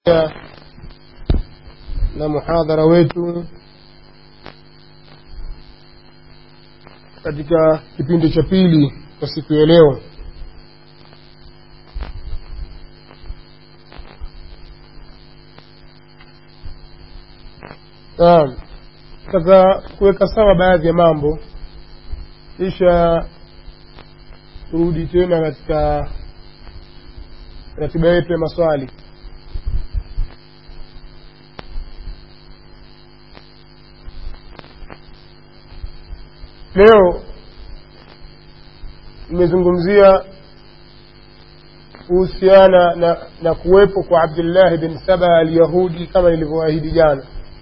na muhadhara wetu katika kipindi cha pili kwa siku ya leo naam taka kuweka sawa baadhi ya mambo kisha turudi tena katika ratiba yetu ya maswali leo nimezungumzia kuhusiana na, na kuwepo kwa abdullahi bin saba alyahudi kama nilivyoahidi jana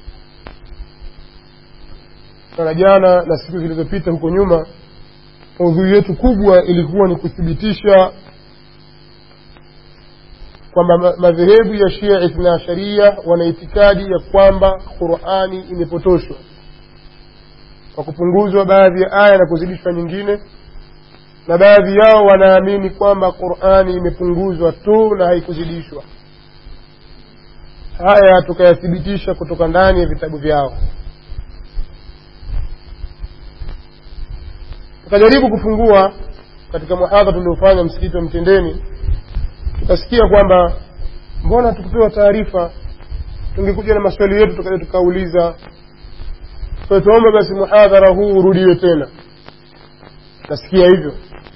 sana jana na siku zilizopita huko nyuma maudhui yetu kubwa ilikuwa ni kuthibitisha kwamba madhehebu ya shia ithna asharia wana itikadi ya kwamba qurani imepotoshwa kwa kupunguzwa baadhi ya aya na kuzidishwa nyingine na baadhi yao wanaamini kwamba qurani imepunguzwa tu na haikuzidishwa haya tukayathibitisha kutoka ndani ya vitabu vyao tukajaribu kufungua katika muhadha tuliofanya msikiti wa mtendeni tukasikia kwamba mbona tukupewa taarifa tungekuja na maswali yetu tukaja tukauliza kwa tuombe basi muhadhara huu urudiwe tena nasikia hivyo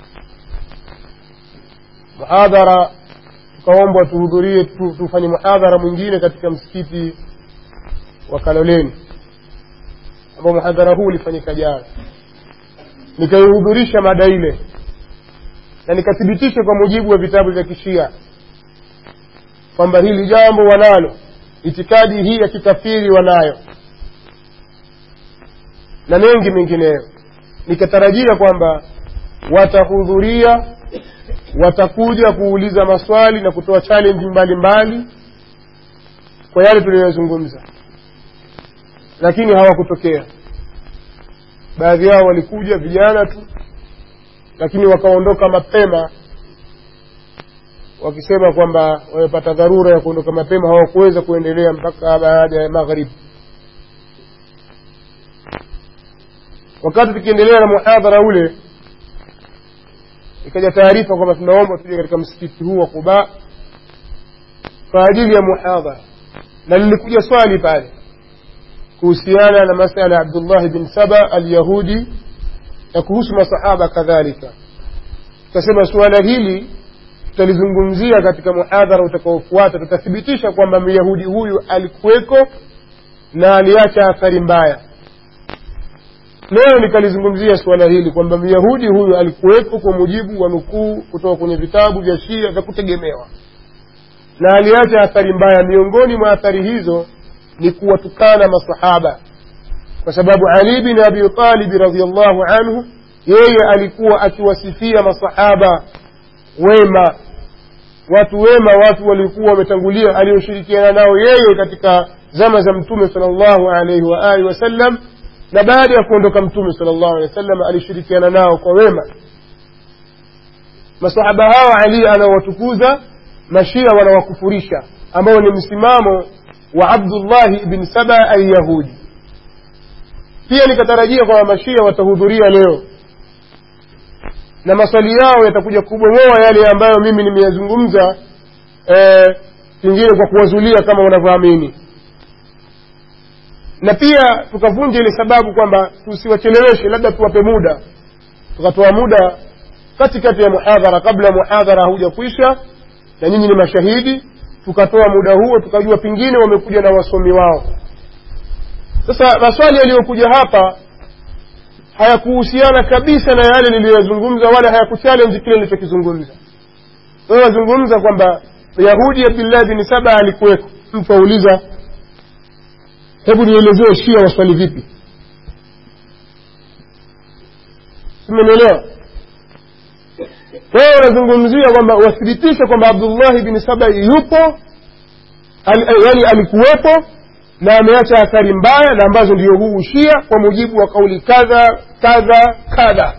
muhadhara tukaombwa tuhudhurie tu, tufanye muhadhara mwingine katika msikiti wa kaloleni ambao muhadhara huu ulifanyika jana nikaihudhurisha mada ile na nikathibitisha kwa mujibu wa vitabu vya kishia kwamba hili jambo wanalo itikadi hii ya kikafiri wanayo na mengi mengineyo nikatarajia kwamba watahudhuria watakuja kuuliza maswali na kutoa challenge mbalimbali kwa yale tuliyozungumza lakini hawakutokea baadhi yao walikuja vijana tu lakini wakaondoka mapema wakisema kwamba wamepata dharura ya kuondoka mapema hawakuweza kuendelea mpaka baada ya magharibi wakati tukiendelea na muhadhara ule ikaja taarifa kwamba tunaomba tuje katika msikiti huu wa Quba kwa ajili ya muhadhara na lilikuja swali pale kuhusiana na masala ya Abdullah bin Saba al-Yahudi na kuhusu masahaba kadhalika tukasema suala hili tutalizungumzia katika muhadhara utakaofuata tutathibitisha kwamba myahudi huyu alikuweko na aliacha athari mbaya leo nikalizungumzia suala hili kwamba myahudi huyu alikuwepo kwa mujibu wa nukuu kutoka kwenye vitabu vya shia vya kutegemewa na aliacha athari mbaya miongoni mwa athari hizo ni kuwatukana masahaba kwa sababu ali bin abi talibi radiallahu anhu yeye alikuwa akiwasifia masahaba wema watu wema watu walikuwa wametangulia alioshirikiana nao yeye katika zama za mtume sal llahu alaihi waalihi wasallam na baada ya kuondoka mtume sal llahu alehi wasallam alishirikiana nao kwa wema masahaba hawa ali anawatukuza mashia wanawakufurisha ambao ni msimamo wa abdullahi bn saba alyahudi pia nikatarajia kwamba mashia watahudhuria leo na maswali yao yatakuja kubomoa yale ambayo mimi nimeyazungumza pengine eh, kwa kuwazulia kama unavyoamini na pia tukavunja ile sababu kwamba tusiwacheleweshe labda tuwape muda tukatoa muda katikati ya muhadhara kabla muhadhara hauja kuisha na nyinyi ni mashahidi tukatoa muda huo tukajua pengine wamekuja na wasomi wao sasa maswali yaliyokuja hapa hayakuhusiana kabisa na yale niliyoyazungumza wala hayakuchallenge kile nilichokizungumza wewe wazungumza kwamba yahudi abdullah bin saba alikuweko mtu auliza hebu nielezee shia waswali vipi simenielewa wewe unazungumzia kwamba wathibitishe kwamba abdullahi bin saba yupo al, yani alikuwepo na ameacha athari mbaya na ambazo ndio huu ushia kwa mujibu wa kauli kadha kadha kadha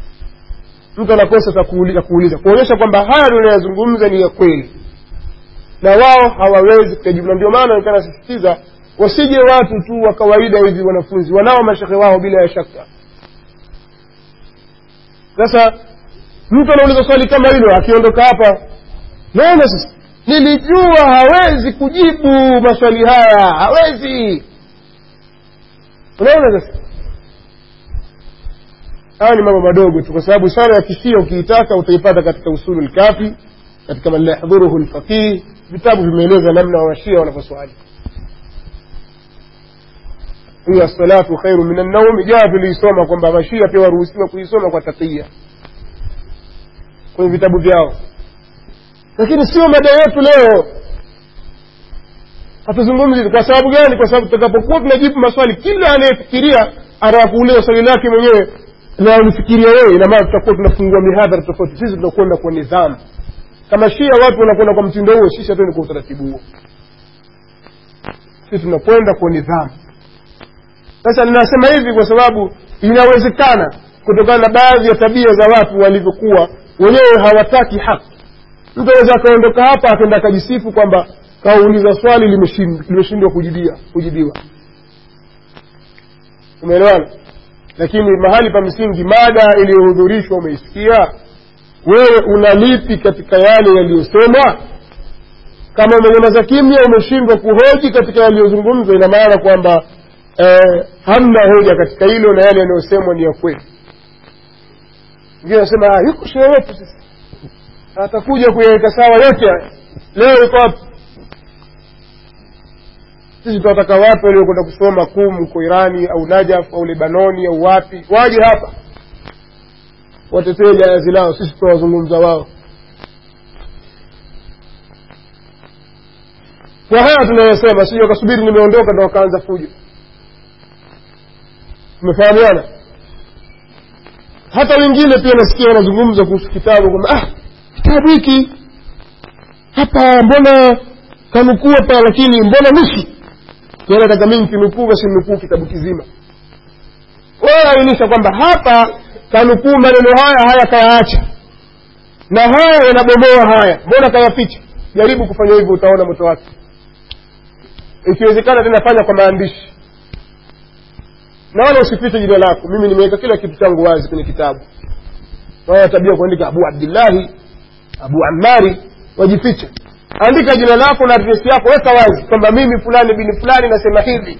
mtu anakosa cha kuuliza kuonyesha kwamba haya tunayozungumza ni ya kweli na wao hawawezi kuyajibu na ndio maana nikaa nasisitiza wasije watu tu wa kawaida hivi wanafunzi wanao mashehe wao bila ya shaka sasa mtu anauliza swali kama hilo akiondoka hapa naona sasa nilijua hawezi kujibu maswali haya hawezi unaona sasa haya ni mambo madogo tu kwa sababu sala ya kishia ukiitaka utaipata katika usulu lkafi katika man la yahdhuruhu lfaqih vitabu vimeeleza namna washia wanavyoswali hiyo assalatu khairu min annaumi jaa tuliisoma kwamba mashia pia waruhusiwa kuisoma kwa takia kwenye vitabu vyao lakini sio mada yetu leo hatuzungumzi kwa sababu gani kwa sababu tutakapokuwa tunajibu maswali kila anayefikiria anakuuliza swali lake mwenyewe na ulifikiria wewe ina maana tutakuwa tunafungua mihadhara tofauti sisi tunakwenda kwa nidhamu kama shia watu wanakwenda kwa mtindo huo sisi hatuendi kwa utaratibu huo sisi tunakwenda kwa nidhamu sasa ninasema hivi kwa sababu inawezekana kutokana na baadhi ya tabia za watu walivyokuwa wenyewe hawataki haki mtu aweza akaondoka hapa akaenda akajisifu kwamba kauliza swali limeshindwa kujibia kujibiwa umeelewana lakini mahali pa msingi mada iliyohudhurishwa umeisikia wewe unalipi katika yale yaliyosemwa kama umenyamaza kimya umeshindwa kuhoji katika yaliyozungumzwa ina maana kwamba eh, hamna hoja katika hilo na yale yanayosemwa ni ya kweli ngine anasema yuko shehe wetu sasa atakuja kuyaweka sawa yote haya leo iko wapi sisi tunataka watu waliokwenda kusoma kum huko irani au najaf au lebanoni au wapi waje hapa watetee jahazi lao sisi tunawazungumza wao kwa haya tunayosema sio wakasubiri nimeondoka ndo wakaanza fujo tumefahamiana hata wengine pia nasikia wanazungumza kuhusu kitabu kwamba ah kitabu hiki hapa mbona kanukuu hapa lakini mbona nusu yani nataka mimi nikinukuu basi nukuu kitabu kizima wewe ainisha kwamba hapa kanukuu maneno haya haya kayaacha na haya yanabomoa haya mbona kayaficha jaribu kufanya hivyo utaona moto wake ikiwezekana tena fanya kwa maandishi na wala usifiche jina lako mimi nimeweka kila kitu changu wazi kwenye kitabu wala tabia kuandika abu abdillahi abu amari wajifiche andika jina lako na adresi yako weka wazi kwamba mimi fulani bini fulani nasema hivi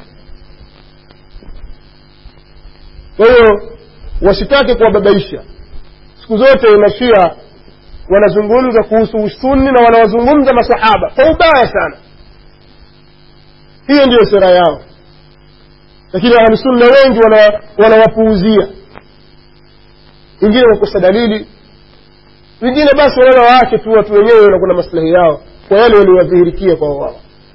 kwa hiyo wasitake kuwababaisha siku zote mashia wanazungumza kuhusu usunni na wanawazungumza masahaba kwa ubaya sana hiyo ndiyo sera yao lakini ahlusunna wengi wanawapuuzia wana wengine wakosa dalili wengine basi wanaona waache tu watu wenyewe wanakuwa na maslahi yao kwa yale waliowadhihirikia kwa wao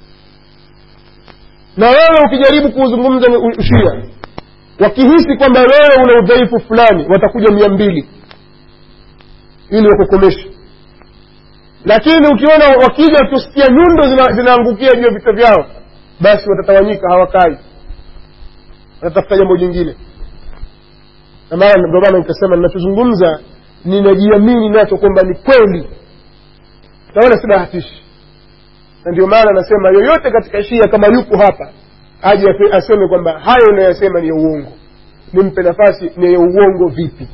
na wewe ukijaribu kuuzungumza ushia wakihisi kwamba wewe una udhaifu fulani watakuja mia mbili ili wakukomeshe lakini ukiona wakija tusikia nyundo zinaangukia zina juu ya vichwa vyao basi watatawanyika hawakai watatafuta jambo jingine na maana ndio maana nikasema ninachozungumza ninajiamini nacho kwamba ni kweli naona si bahatishi na ndio maana nasema yoyote katika shia kama yuko hapa aje aseme kwamba hayo unayosema ni ya uongo nimpe nafasi ni ya uongo vipi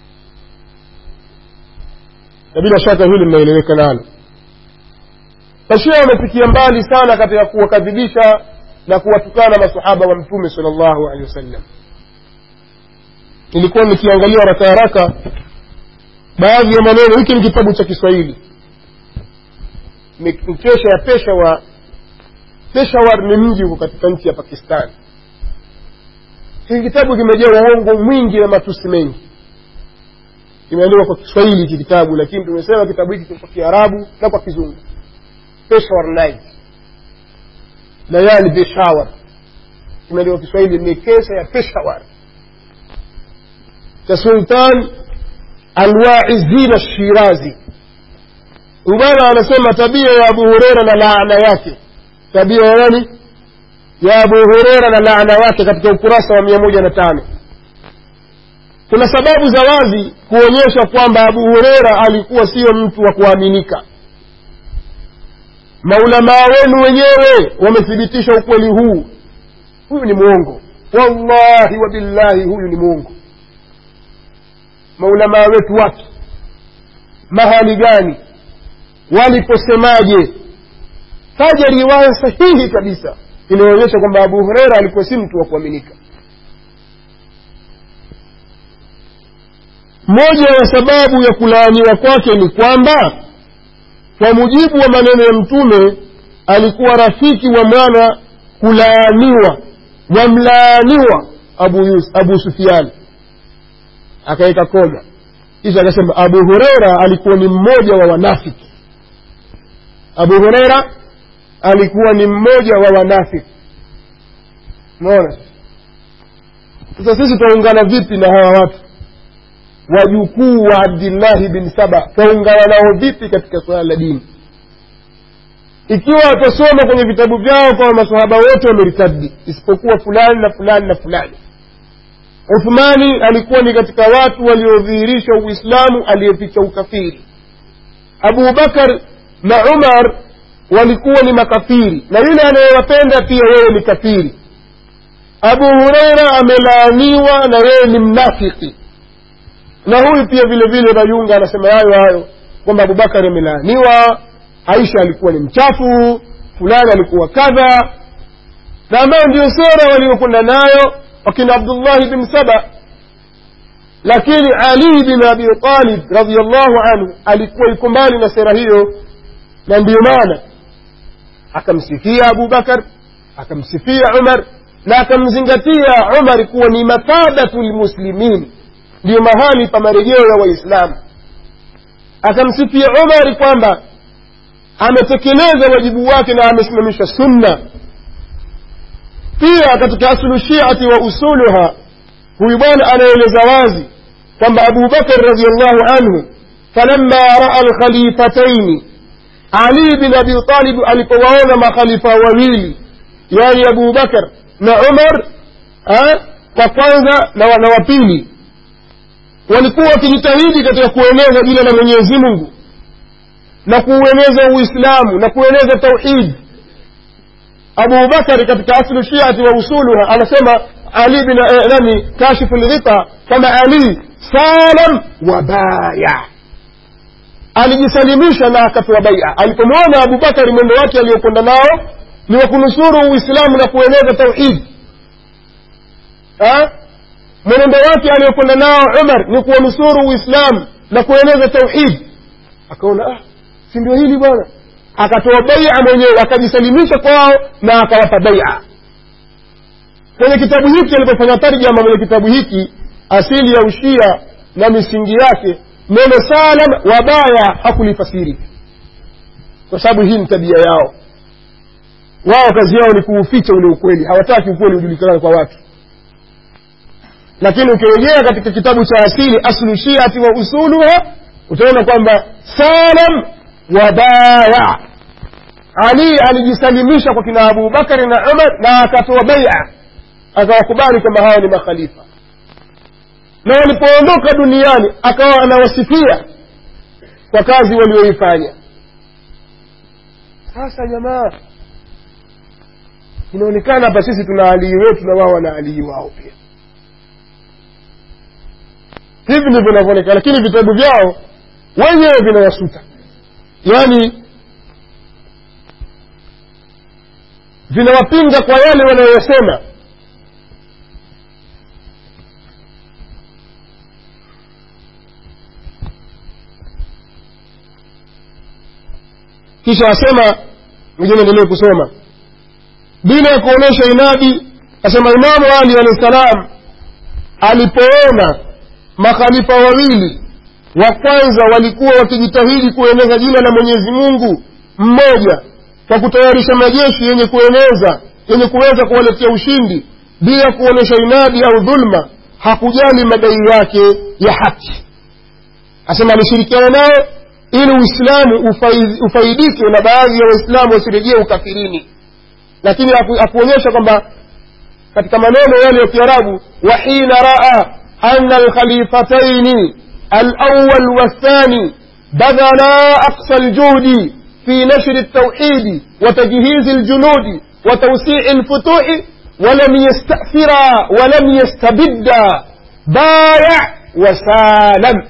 na bila shaka hili linaeleweka nalo mashia wamefikia mbali sana katika kuwakadhibisha na kuwatukana masahaba wa mtume sal llahu alehi wasallam nilikuwa nikiangalia haraka haraka baadhi ya maneno hiki ni kitabu cha kiswahili mkesha ya peshawar peshawar ni mji huko katika nchi ya pakistan hiki kitabu kimejaa uongo mwingi na matusi mengi kimeandikwa kwa kiswahili hiki kitabu lakini tumesema kitabu hiki kwa kiarabu na kwa kizungu peshawar night layali peshawar kimeandikwa kiswahili ni kesa ya peshawar cha sultan alwaizina shirazi bwana anasema tabia ya abu hureira na laana yake tabia ya nani ya abu hureira na laana yake katika ukurasa wa mia moja na tano kuna sababu za wazi kuonyesha kwamba abu hureira alikuwa sio mtu wa kuaminika maulamaa wenu wenyewe wamethibitisha ukweli huu huyu ni mwongo wallahi wa billahi huyu ni mwongo maulamaa wetu wapi mahali gani waliposemaje taja riwaya sahihi kabisa inaonyesha kwamba abu hureira alikuwa si mtu wa kuaminika moja ya sababu ya kulaaniwa kwake ni kwamba kwa mujibu wa maneno ya mtume alikuwa rafiki wa mwana kulaaniwa wamlaaniwa abu, Yus, abu sufiani akaweka koma kisha akasema abu hureira alikuwa ni mmoja wa wanafiki abu hureira alikuwa ni mmoja wa wanafiki unaona sasa sisi twaungana vipi na hawa watu wajukuu wa abdillahi bin saba twaungana nao vipi katika suala la dini ikiwa watasoma kwenye vitabu vyao kwamba masahaba wote wameritadi isipokuwa fulani na fulani na fulani uthmani alikuwa ni katika watu waliodhihirisha uislamu aliyeficha ukafiri abu bakar na umar walikuwa ni makafiri na yule anayewapenda pia yeye ni kafiri abu hureira amelaaniwa na yeye ni mnafiki na huyu pia vile vile rayunga anasema hayo hayo kwamba abubakari amelaaniwa aisha alikuwa ni mchafu fulani alikuwa kadha na ambayo ndio sera waliokwenda nayo wakina abdullahi bin saba lakini ali bin abi talib radiallahu anhu alikuwa iko mbali na sera hiyo na ndiyo maana akamsifia abu bakar akamsifia umar na akamzingatia umar kuwa ni mathabatu lmuslimin ndiyo mahali pa marejeo ya waislamu akamsifia umari kwamba ametekeleza wajibu wake na amesimamisha sunna pia katika aslu shiati wa usuluha huyu bwana anaeleza wazi kwamba abu bakar radiallahu anhu falamma raa lkhalifataini ali bin abi talib alipowaona makhalifa wawili yani abu bakar na umar kwa kwanza na wa pili walikuwa wakijitahidi katika kueneza jina la mwenyezi mungu na kuueneza uislamu na kueneza tauhid abu bakari katika aslu shiati wa usuluha anasema ali bin eh, nani kashifu lghita kama ali salam wa baya alijisalimisha na akatoa baia alipomwona abubakari mwendo wake aliyokwenda nao ni wa kunusuru uislamu na kueneza tauhid mwenendo wake aliyokwenda nao umar ni kuwanusuru uislamu na kueneza tauhid akaona ah, si ndio hili bwana akatoa baia mwenyewe akajisalimisha kwao na akawapa baia kwenye kitabu hiki alipofanya tarjama mwenye kitabu hiki asili ya ushia na misingi yake neno salam wabaya hakulifasiri kwa sababu hii ni tabia yao wao kazi yao ni kuuficha ule ukweli hawataki ukweli ujulikana kwa watu lakini ukirejea katika kitabu cha asili aslu shiati wa usuluha utaona kwamba salam wabaya ali alijisalimisha kwa kina abubakari na umar na akatoa baia akawakubali kwamba hawa ni makhalifa na walipoondoka duniani akawa anawasifia kwa kazi walioifanya sasa jamaa inaonekana hapa sisi tuna alii wetu na wao wana alii wao pia hivi ndivyo vinavyoonekana lakini vitabu vyao wenyewe vinawasuta yaani vinawapinga kwa yale wanayosema kisha asema mwingine endelee kusoma bila ya kuonyesha inadi asema imamu ali alahi salam alipoona makhalifa wawili wa kwanza walikuwa wakijitahidi kueneza jina la mwenyezi mungu mmoja kwa kutayarisha majeshi yenye kueneza yenye kuweza kuwaletea ushindi bila kuonyesha inadi au dhulma hakujali madai yake ya haki asema alishirikiana nao ili uislamu ufaidike na baadhi ya waislamu wasirejee ukafirini lakini akuonyesha kwamba katika maneno yale ya kiarabu wahina raa ana alkhalifataini alawal والثاني بذلا أقصى الجهد في في نشر التوحيد وتجهيز الجنود وتوسيع الفتوح ولم يستأثر ولم يستبد بايع وسالم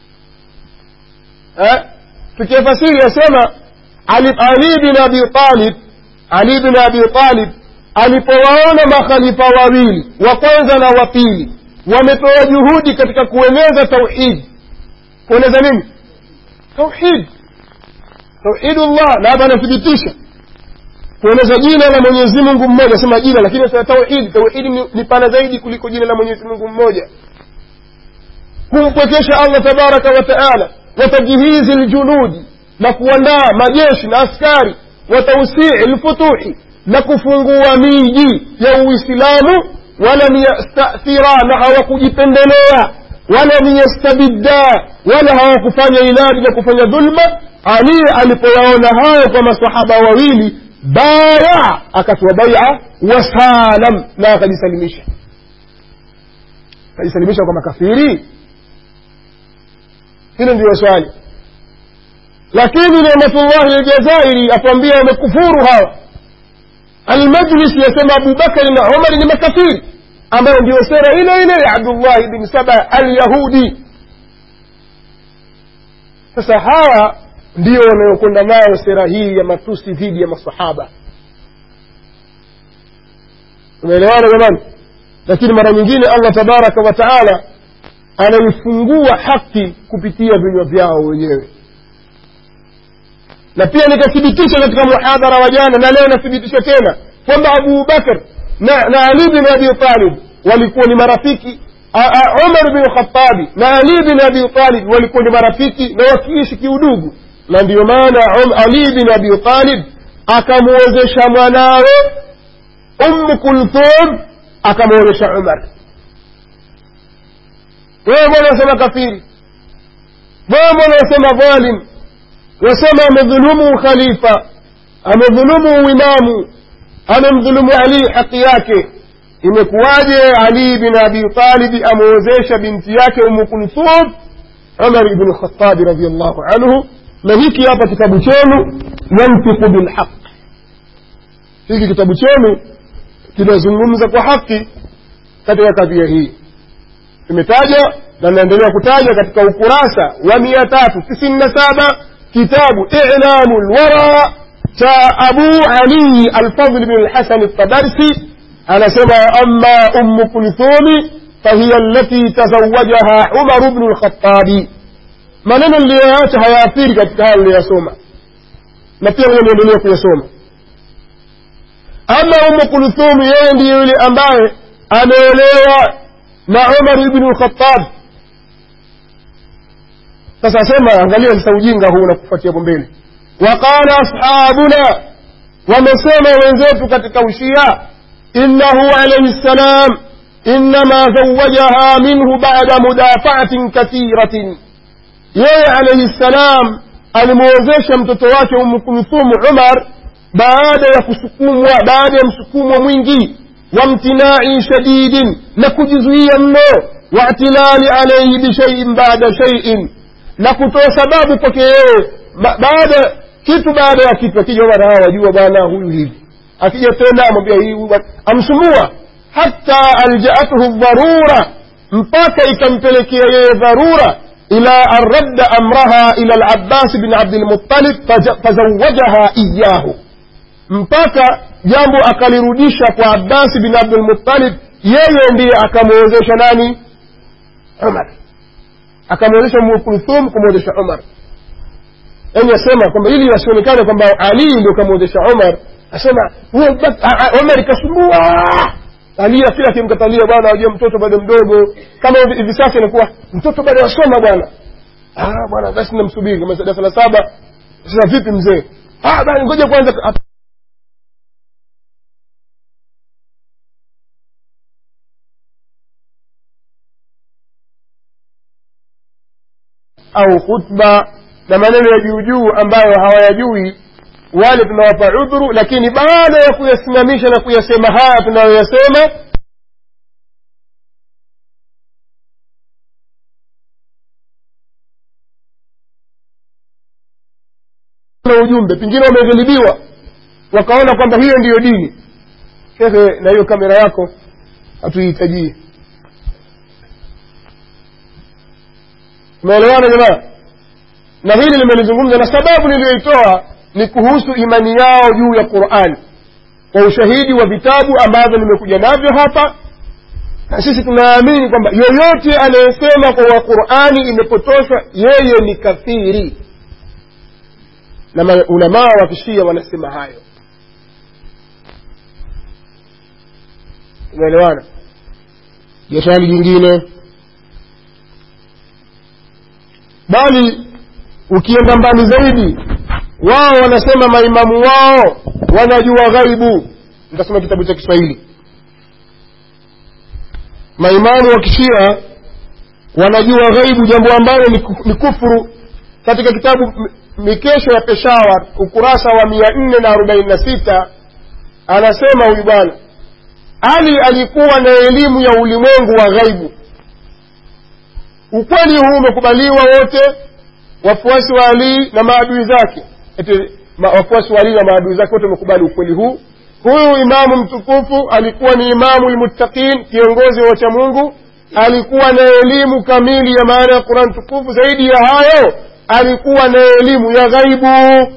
أه؟ tukifasiri yasema ali, ali bin abi talib ali bin abi talib alipowaona makhalifa wawili wa kwanza na wa pili wametoa juhudi katika kueneza tauhidi kueneza nini tauhid tauhidullah na hapa anathibitisha kueneza jina la mwenyezi mungu mmoja sema jina lakini sasa tauhidi tauhidi ni, ni pana zaidi kuliko jina la mwenyezi mungu mmoja kumpwekesha allah tabaraka wa taala watajhizi ljunudi na kuandaa majeshi na askari watausii lfutuhi na kufungua miji ya uislamu walam yastathira na hawakujipendelea walam yastabidda wala hawakufanya inadi na kufanya dhulma ali alipoyaona hayo kwa masahaba wawili baya akatoa baia wasalam na akajisalimisha akajisalimisha kwa makafiri hilo ndiyo swali lakini nematullahi aljazairi atuambia wamekufuru hawa almajlisi yasema abubakari na umari ni makafiri ambayo ndiyo sera ile ile ya abdullahi bin saba alyahudi sasa hawa ndio wanayokwenda nayo sera hii ya matusi dhidi ya masahaba umeelewana jamani lakini mara nyingine allah tabaraka wa taala anaifungua haki kupitia vinywa vyao wenyewe na pia nikathibitisha katika muhadhara wa jana na leo nathibitisha tena kwamba abu bakar na, na ali bin abi talib walikuwa ni marafiki umar bin khatabi na ali bin abi talib walikuwa ni marafiki na wakiishi kiudugu na ndiyo maana ali bin abi talib akamwozesha mwanawe ummu kulthum akamwozesha umar wewe mbona wasema kafiri wewe mbona wasema dhalim wasema amedhulumu khalifa amedhulumu uimamu amemdhulumu ali haki yake imekuwaje ali bin abi talibi amewezesha binti yake umu kulthum umar ibnu khatabi radiallahu anhu na hiki hapa kitabu chenu yantiku bilhaq hiki kitabu chenu kinazungumza kwa haki katika kadhia hii tumetaja na naendelea kutaja katika ukurasa wa mia tatu tisini na saba kitabu ilamu lwara cha abu ali alfadl bin lhasan ltabarsi anasema ama ummu kulthumi fahiya allati tazawajaha umaru bnu lkhatabi maneno niliyoacha hayaathiri katika haya niliyoyasoma na pia ngoja niendelee kuyasoma ama umu kulthumi yeye ndiye yule ambaye ameolewa na umar ibnu lkhatab sasa asema angalia sasa ujinga huu na kufuatia hapo mbele waqala ashabuna wamesema wenzetu katika ushia innahu alaihi ssalam innama zawajaha minhu bada mudafaatin kathiratin yeye alaihi ssalam alimwozesha mtoto wake umu kulthumu umar baada ya kusukumwa baada ya msukumo mwingi wamtinai shadidin na kujizuia mno waatilali alaihi bishaiin bada shaiin na kutoa sababu kwake yeye baada kitu baada ya kitu akija bwana hawa wajua bwana huyu hivi akija tena amwambia hii amsumbua hata aljaathu dharura mpaka ikampelekea yeye dharura ila an radda amraha ila alabbasi bin abdilmuttalib fazawajaha iyahu mpaka jambo akalirudisha kwa abbasi bin abdulmuttalib yeye ndiye akamwezesha nani umar akamwezesha kulthum kumwezesha umar yani asema kwamba ili asionekane kwamba ali ndio kamwezesha umar asema umar ikasumbua alia kila akimkatalia bwana wajua mtoto bado mdogo kama hivi sasa inakuwa mtoto bado wasoma bwana bwana basi namsubiri kama darasa la saba sasa vipi mzee bana ngoja kwanza au khutba na maneno ya juu juu ambayo hawayajui wale tunawapa udhuru lakini baada ya kuyasimamisha na kuyasema haya tunayoyasema na ujumbe pengine wameghilibiwa wakaona kwamba hiyo ndiyo dini shekhe na hiyo kamera yako hatuihitajii umeelewana jamaa na hili limelizungumza na sababu niliyoitoa ni kuhusu imani yao juu ya qurani kwa ushahidi wa vitabu ambavyo nimekuja navyo hapa na sisi tunaamini kwamba yoyote anayesema kwa qurani imepotoshwa yeye ni kafiri na maulamaa wa kishia wanasema hayo umeelewana ya swali jingine bali ukienda mbali zaidi wao wanasema maimamu wao wanajua ghaibu nitasoma kitabu cha kiswahili maimamu wa kishia wanajua ghaibu jambo ambalo ni kufuru katika kitabu mikesho ya peshawar ukurasa wa mia nne na arobaini na sita anasema huyu bwana ali alikuwa na elimu ya ulimwengu wa ghaibu ukweli huu umekubaliwa wote wafuasi wa ali na maadui zake eti ma, wafuasi wa ali na maadui zake wote wamekubali ukweli huu huyu imamu mtukufu alikuwa ni imamu lmuttaqin kiongozi wa wacha mungu alikuwa na elimu kamili ya maana ya quran tukufu zaidi ya hayo alikuwa na elimu ya ghaibu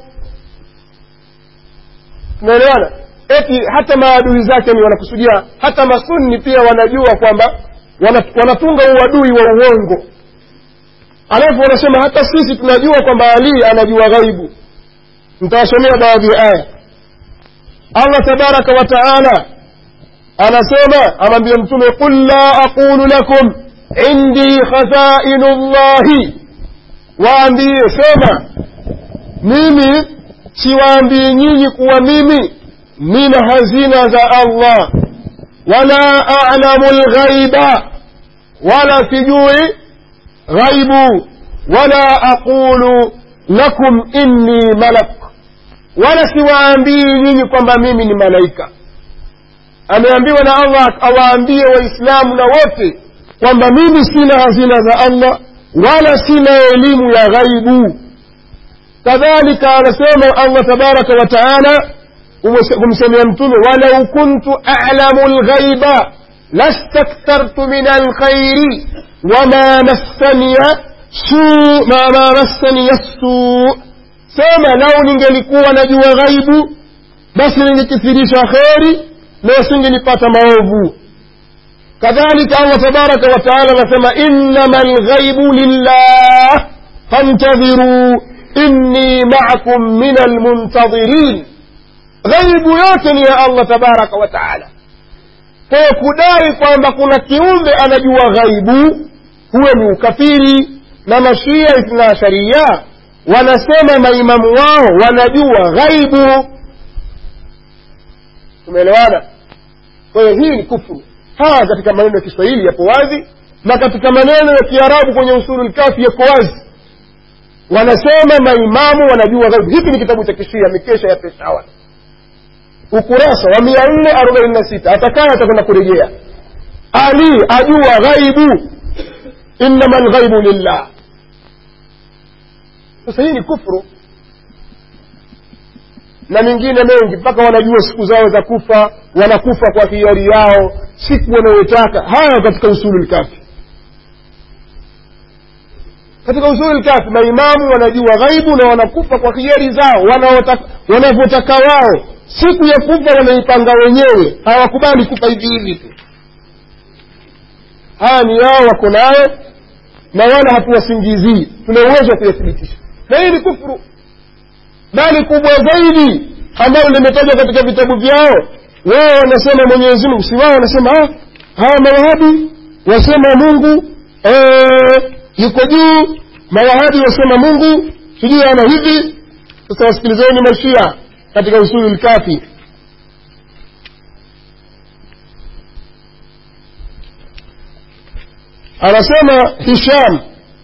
tunaelewana eti hata maadui zake ni wanakusudia hata masunni pia wanajua kwamba wanatunga uadui wa uongo alafu wanasema hata sisi tunajua kwamba ali anajua ghaibu nitawasomea baadhi ya aya allah tabaraka wa taala anasema amwambia mtume qul la aqulu lakum indi khazainu llahi waambie sema mimi siwaambii nyinyi kuwa mimi nina hazina za allah wala alamu lghaiba wala sijui ghaibu wala aqulu lakum inni malak wala siwaambii nyinyi kwamba mimi ni malaika ameambiwa na allah awaambie waislamu na wote kwamba mimi sina hazina za allah wala sina elimu ya ghaibu kadhalika anasema allah tabaraka wa taala kumsemea mtume walau kuntu alamu lghaiba lastakthartu min alkhairi wama massaniya suu ma massaniya suu sema lau ningelikuwa najua ghaibu basi ningekithirisha kheri na singenipata maovu kadhalika allah tabaraka wa taala anasema innama lghaibu lillah fantadhiruu inni maakum min almuntadhirin ghaibu yote ni ya allah tabaraka wa taala kwayo kudai kwamba kuna kiumbe anajua ghaibu huwe ni ukafiri na mashia ithna asharia wanasema maimamu wao wanajua ghaibu tumeelewana kwa hiyo hii ni kufuru haya katika maneno ya kiswahili yapo wazi na katika maneno ya kiarabu kwenye usulu lkafi yako wazi wanasema maimamu wanajua ghaibu hiki ni kitabu cha kishia mikesha ya peshawar ukurasa wa mia nne arobaini na sita atakaye atakwenda kurejea ali ajua ghaibu innama lghaibu lillah sasa hii ni kufru na mengine mengi mpaka wanajua siku zao za kufa wanakufa kwa hiari yao siku wanayotaka haya katika usulu lkafi katika usulu lkafi maimamu wanajua ghaibu na wanakufa kwa hiari zao wanavyotaka wao siku ya kufa wanaipanga wenyewe hawakubali kufa hivi hivi tu haya ni yao wako nayo na wala hatuwasingizii tuna uwezo wa kuyathibitisha na hii ni kufuru bali kubwa zaidi ambalo limetajwa katika vitabu vyao wao wanasema mwenyezi mungu si wao wanasema hawa mawahabi wasema mungu ee, yuko juu mawahabi wasema mungu sijui ana hivi sasa wasikilizeni mashia katika usulu lkafi anasema hisham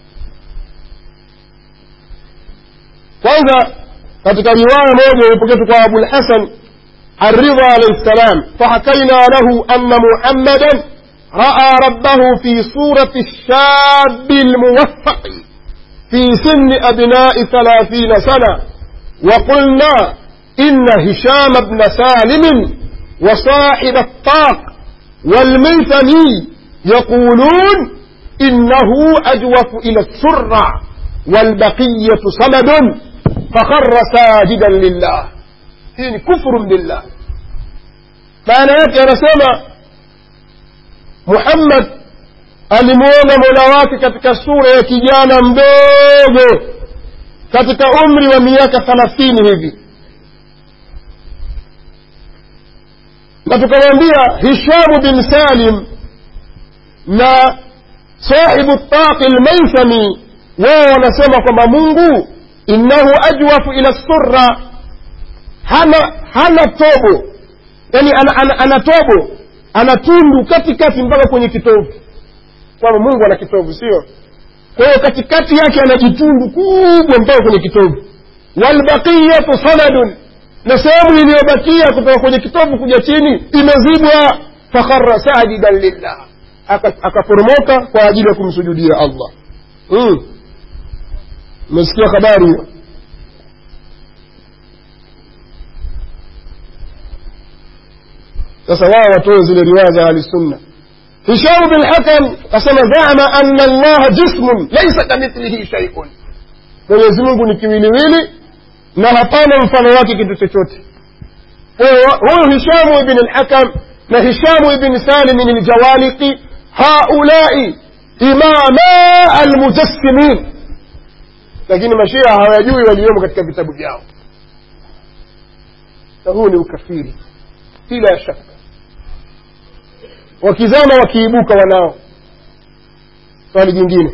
kwanza katika riwaya moja ilipoketu kwa abulhasan الرضا عليه السلام فحكينا له أن محمدا رأى ربه في صورة الشاب الموفق في سن أبناء ثلاثين سنة وقلنا إن هشام بن سالم وصاحب الطاق والميثمي يقولون إنه أجوف إلى السرة والبقية صمد فخر ساجدا لله هي كفر بالله maana yake anasema muhammad alimwona mola wake katika sura ya kijana mdogo katika umri wa miaka thalathini hivi na tukamwambia hishamu bin salim na sahibu taqi lmaithami wao wanasema kwamba mungu innahu ajwafu ila surra hana hana tobo yani ana, ana, ana tobo ana tundu katikati mpaka kwenye kitovu kwamba mungu ana kitovu sio kwa hiyo katikati yake ana jitundu kubwa mpaka kwenye kitovu walbaqiyatu sanadun na sehemu iliyobakia kutoka kwenye kitovu kuja chini imezibwa fakhara sajidan lillah akaporomoka kwa ajili ya kumsujudia allah umesikia mm. habari hiyo sasa wao watoe zile riwaya za ahlisunna hishamu bin hakam asema zama ana allaha jismun laisa kamithlihi shaiun mwenyezi mungu ni kiwiliwili na hapana mfano wake kitu chochote huyu hishamu ibn lhakam na hishamu ibn salimin ljawaliki haulai imama almujassimin lakini mashia hawajui waliomo katika vitabu vyao na huu ni ukafiri bila shaka wakizama wakiibuka wanao swali jingine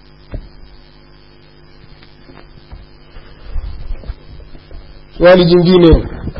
swali jingine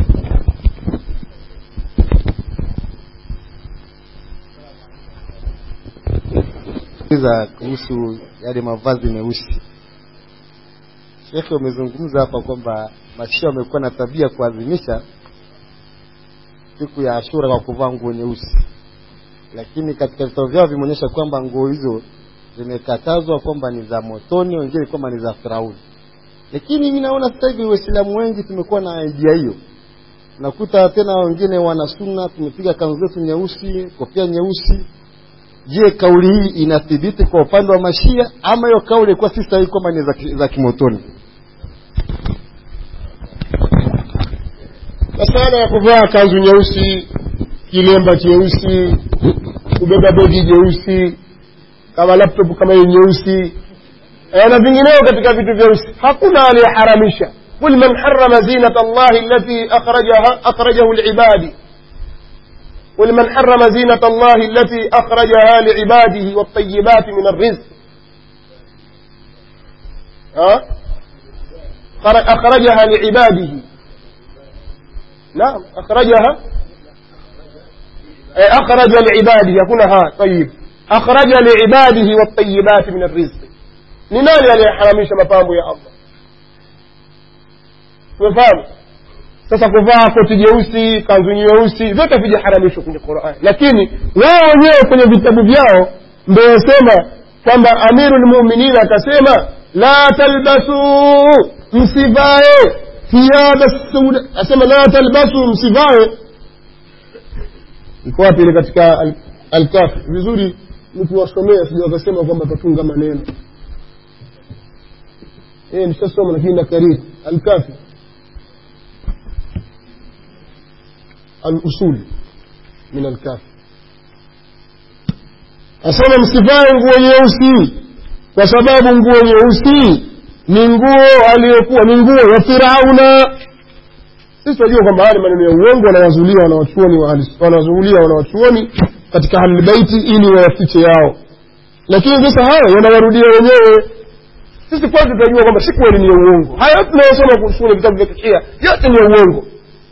za kuhusu yale mavazi meusi shekhe umezungumza hapa kwamba mashia wamekuwa na tabia kuadhimisha siku ya ashura kwa kuvaa nguo nyeusi lakini katika vitabu vyao vimeonyesha kwamba nguo hizo zimekatazwa kwamba ni za motoni wengine kwamba ni za firauni lakini mi naona sasa hivi waislamu wengi tumekuwa na idea hiyo nakuta tena wengine wana sunna tumepiga kanzu zetu nyeusi kofia nyeusi je kauli hii inathibiti kwa upande wa mashia ama hiyo kauli ilikuwa si sahihi kwamba ni za, za kimotoni masala ya kuvaa kanzu nyeusi kilemba cheusi kubeba begi jeusi kama laptop kama hiyo nyeusi na vingineo katika vitu vyeusi hakuna aliyeharamisha قل من حرم زينة الله التي أخرجها أخرجه لعباده قل من حرم زينة الله التي أخرجها لعباده والطيبات من الرزق ها أخرجها لعباده نعم أخرجها أخرج لعباده يكون ها طيب أخرج لعباده والطيبات من الرزق ni nani aliyeharamisha mapambo ya allah umefahamu sasa kuvaa koti jeusi kanzu nyeusi vyote vijaharamishwa kwenye qurani lakini wao wenyewe kwenye vitabu vyao ndo wasema kwamba amiru lmuminin akasema la talbasuu msivae thiyaba sauda asema la talbasu msivae iko wapi ile katika alkafi vizuri nikiwasomea sija wakasema kwamba tatunga maneno eh nishasoma lakini nakariri alkafi alusul min alkafi asema msivae nguo nyeusi kwa sababu nguo nyeusi ni nguo aliyokuwa ni nguo ya firauna sisi tunajua kwamba haya ni maneno ya uongo wanawazulia wanawachuoni wanawazulia wanawachuoni katika ahlulbeiti ili wayafiche yao lakini sasa haya wanawarudia wenyewe sisi kwanza tunajua kwamba si kweli ni ya uongo haya yote tunayosoma kuhusu vitabu vya kishia yote ni ya uongo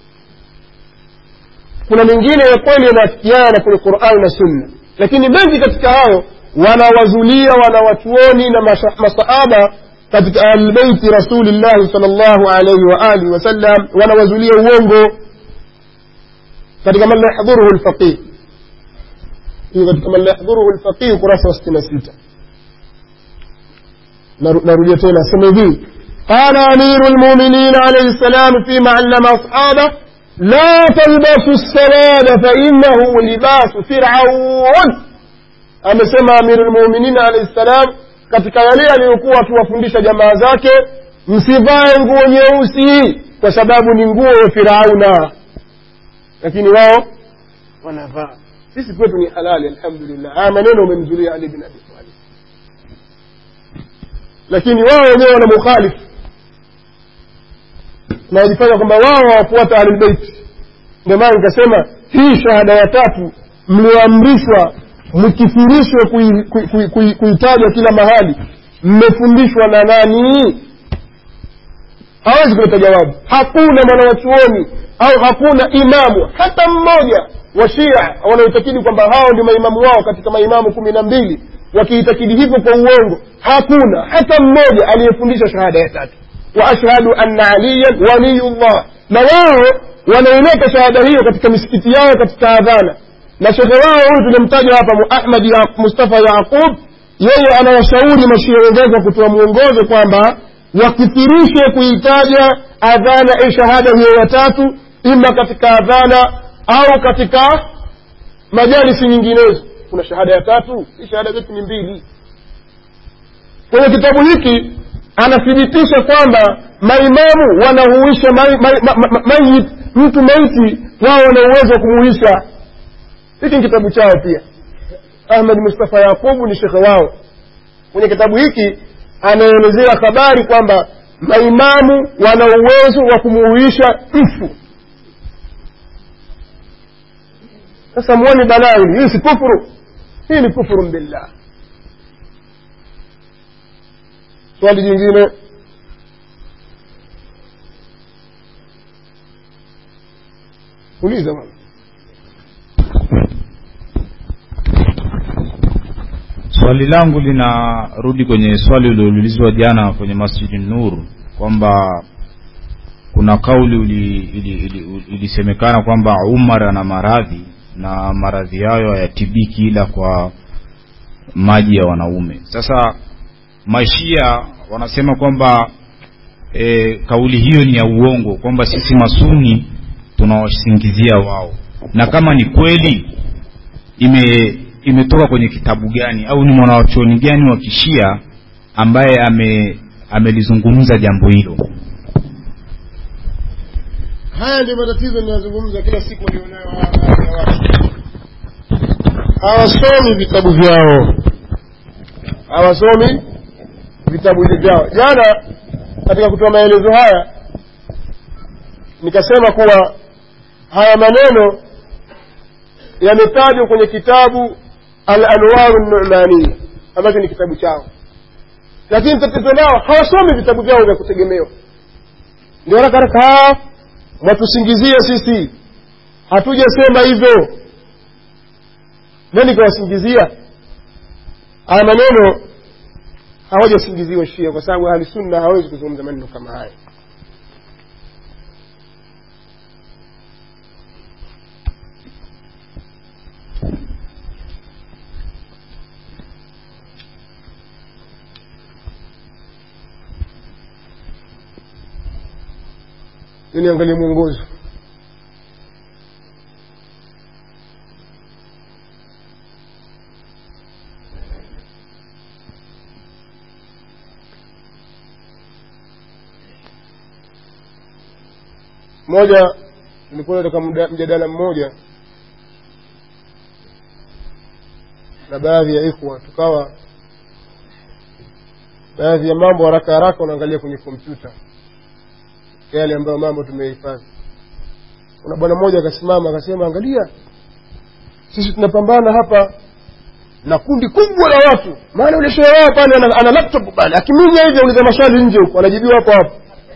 kuna mengine ya kweli yanaafikiana kwenye qurani na sunna lakini mengi katika hayo wanawazulia wanawachuoni na masahaba katika ahlbeiti rasulillahi sal llahu alaihi waalihi wasallam wanawazulia uongo katika man la yahdhuruhu lfaqih hiyo katika man la yahdhuruhu lfaqih ukurasa wa sitini na sita narudia tena asema hivi قال أمير المؤمنين عليه السلام فيما علم أصحابه لا تلبسوا السواد فإنه لباس فرعون amesema amiru lmuminin alaihi ssalam katika yale aliyokuwa akiwafundisha jamaa zake msivae nguo nyeusi kwa sababu ni nguo ya firauna lakini wao wanavaa sisi kwetu ni halali alhamdulillah haya maneno umemzulia ali bin abi talib lakini wao wenyewe wana mukhalifu na wajifanya kwamba wao hawafuata ahlulbeiti ndio maana nikasema hii shahada ya tatu mlioamrishwa mkifurishwe kuitaja kui, kui, kui, kila mahali mmefundishwa na nani hawezi kuleta jawabu hakuna mwanawachuoni au hakuna imamu hata mmoja wa shia wanaoitakidi kwamba hao ndio maimamu wao katika maimamu kumi na mbili wakiitakidi hivyo kwa uongo hakuna hata mmoja aliyefundisha shahada ya tatu wa ashhadu anna aliyan waliyullah na wao wanaileta shahada hiyo katika misikiti yao katika adhana na shekhe wao huyu tulimtaja hapa ahmad ya mustafa yaqub yeye anawashauri mashia wenzake kutoa mwongozo kwamba wakithirishe kuitaja adhana e shahada hiyo ya tatu ima katika adhana au katika majalisi nyinginezo kuna shahada ya tatu hii shahada zetu ni mbili kwenye kitabu hiki anathibitisha kwamba maimamu wanahuisha mayit mai, mai, mai, mtu maiti wao wana uwezo wa kumuhisha hiki ni kitabu chao pia ahmed mustafa yaqubu ni shekhe wao kwenye kitabu hiki anaelezea habari kwamba maimamu wana uwezo wa kumuhuisha mfu sasa muone balaa hili hii si kufuru hii ni kufurun billah swali jingine uliza bwana swali langu linarudi kwenye swali ulioulizwa jana kwenye masjidi nur kwamba kuna kauli ilisemekana ili, ili, ili kwamba umar ana maradhi na maradhi hayo hayatibiki ila kwa maji ya wanaume sasa mashia wanasema kwamba e, kauli hiyo ni ya uongo kwamba sisi masuni tunawasingizia wao na kama ni kweli ime imetoka kwenye kitabu gani au ni mwanawachuoni gani wa kishia ambaye ame amelizungumza jambo hilo haya ndio matatizo ninayozungumza kila siku walionayo baadhi ya watu hawasomi vitabu vyao hawasomi vitabu hivi vyao jana katika kutoa maelezo haya nikasema kuwa haya maneno yametajwa kwenye kitabu al anwaru numania ambacho ni kitabu chao lakini tatizo lao hawasomi vitabu vyao vya kutegemewa ndio haraka haraka mwatusingizia sisi hatujasema hivyo nani kawasingizia haya maneno hawajasingiziwa shia kwa sababu ahli sunna hawezi kuzungumza maneno kama haya niangalie mwongozo moja nilikuwa katika mjadala mmoja na baadhi ya ikhwa tukawa baadhi ya mambo haraka haraka unaangalia kwenye kompyuta yale ambayo mambo tumehifadhi kuna bwana mmoja akasimama akasema angalia sisi tunapambana hapa na kundi kubwa la watu maana ule shehe wao pale ana, ana laptop pale akiminya hivi auliza maswali nje huko anajibiwa hapo hapo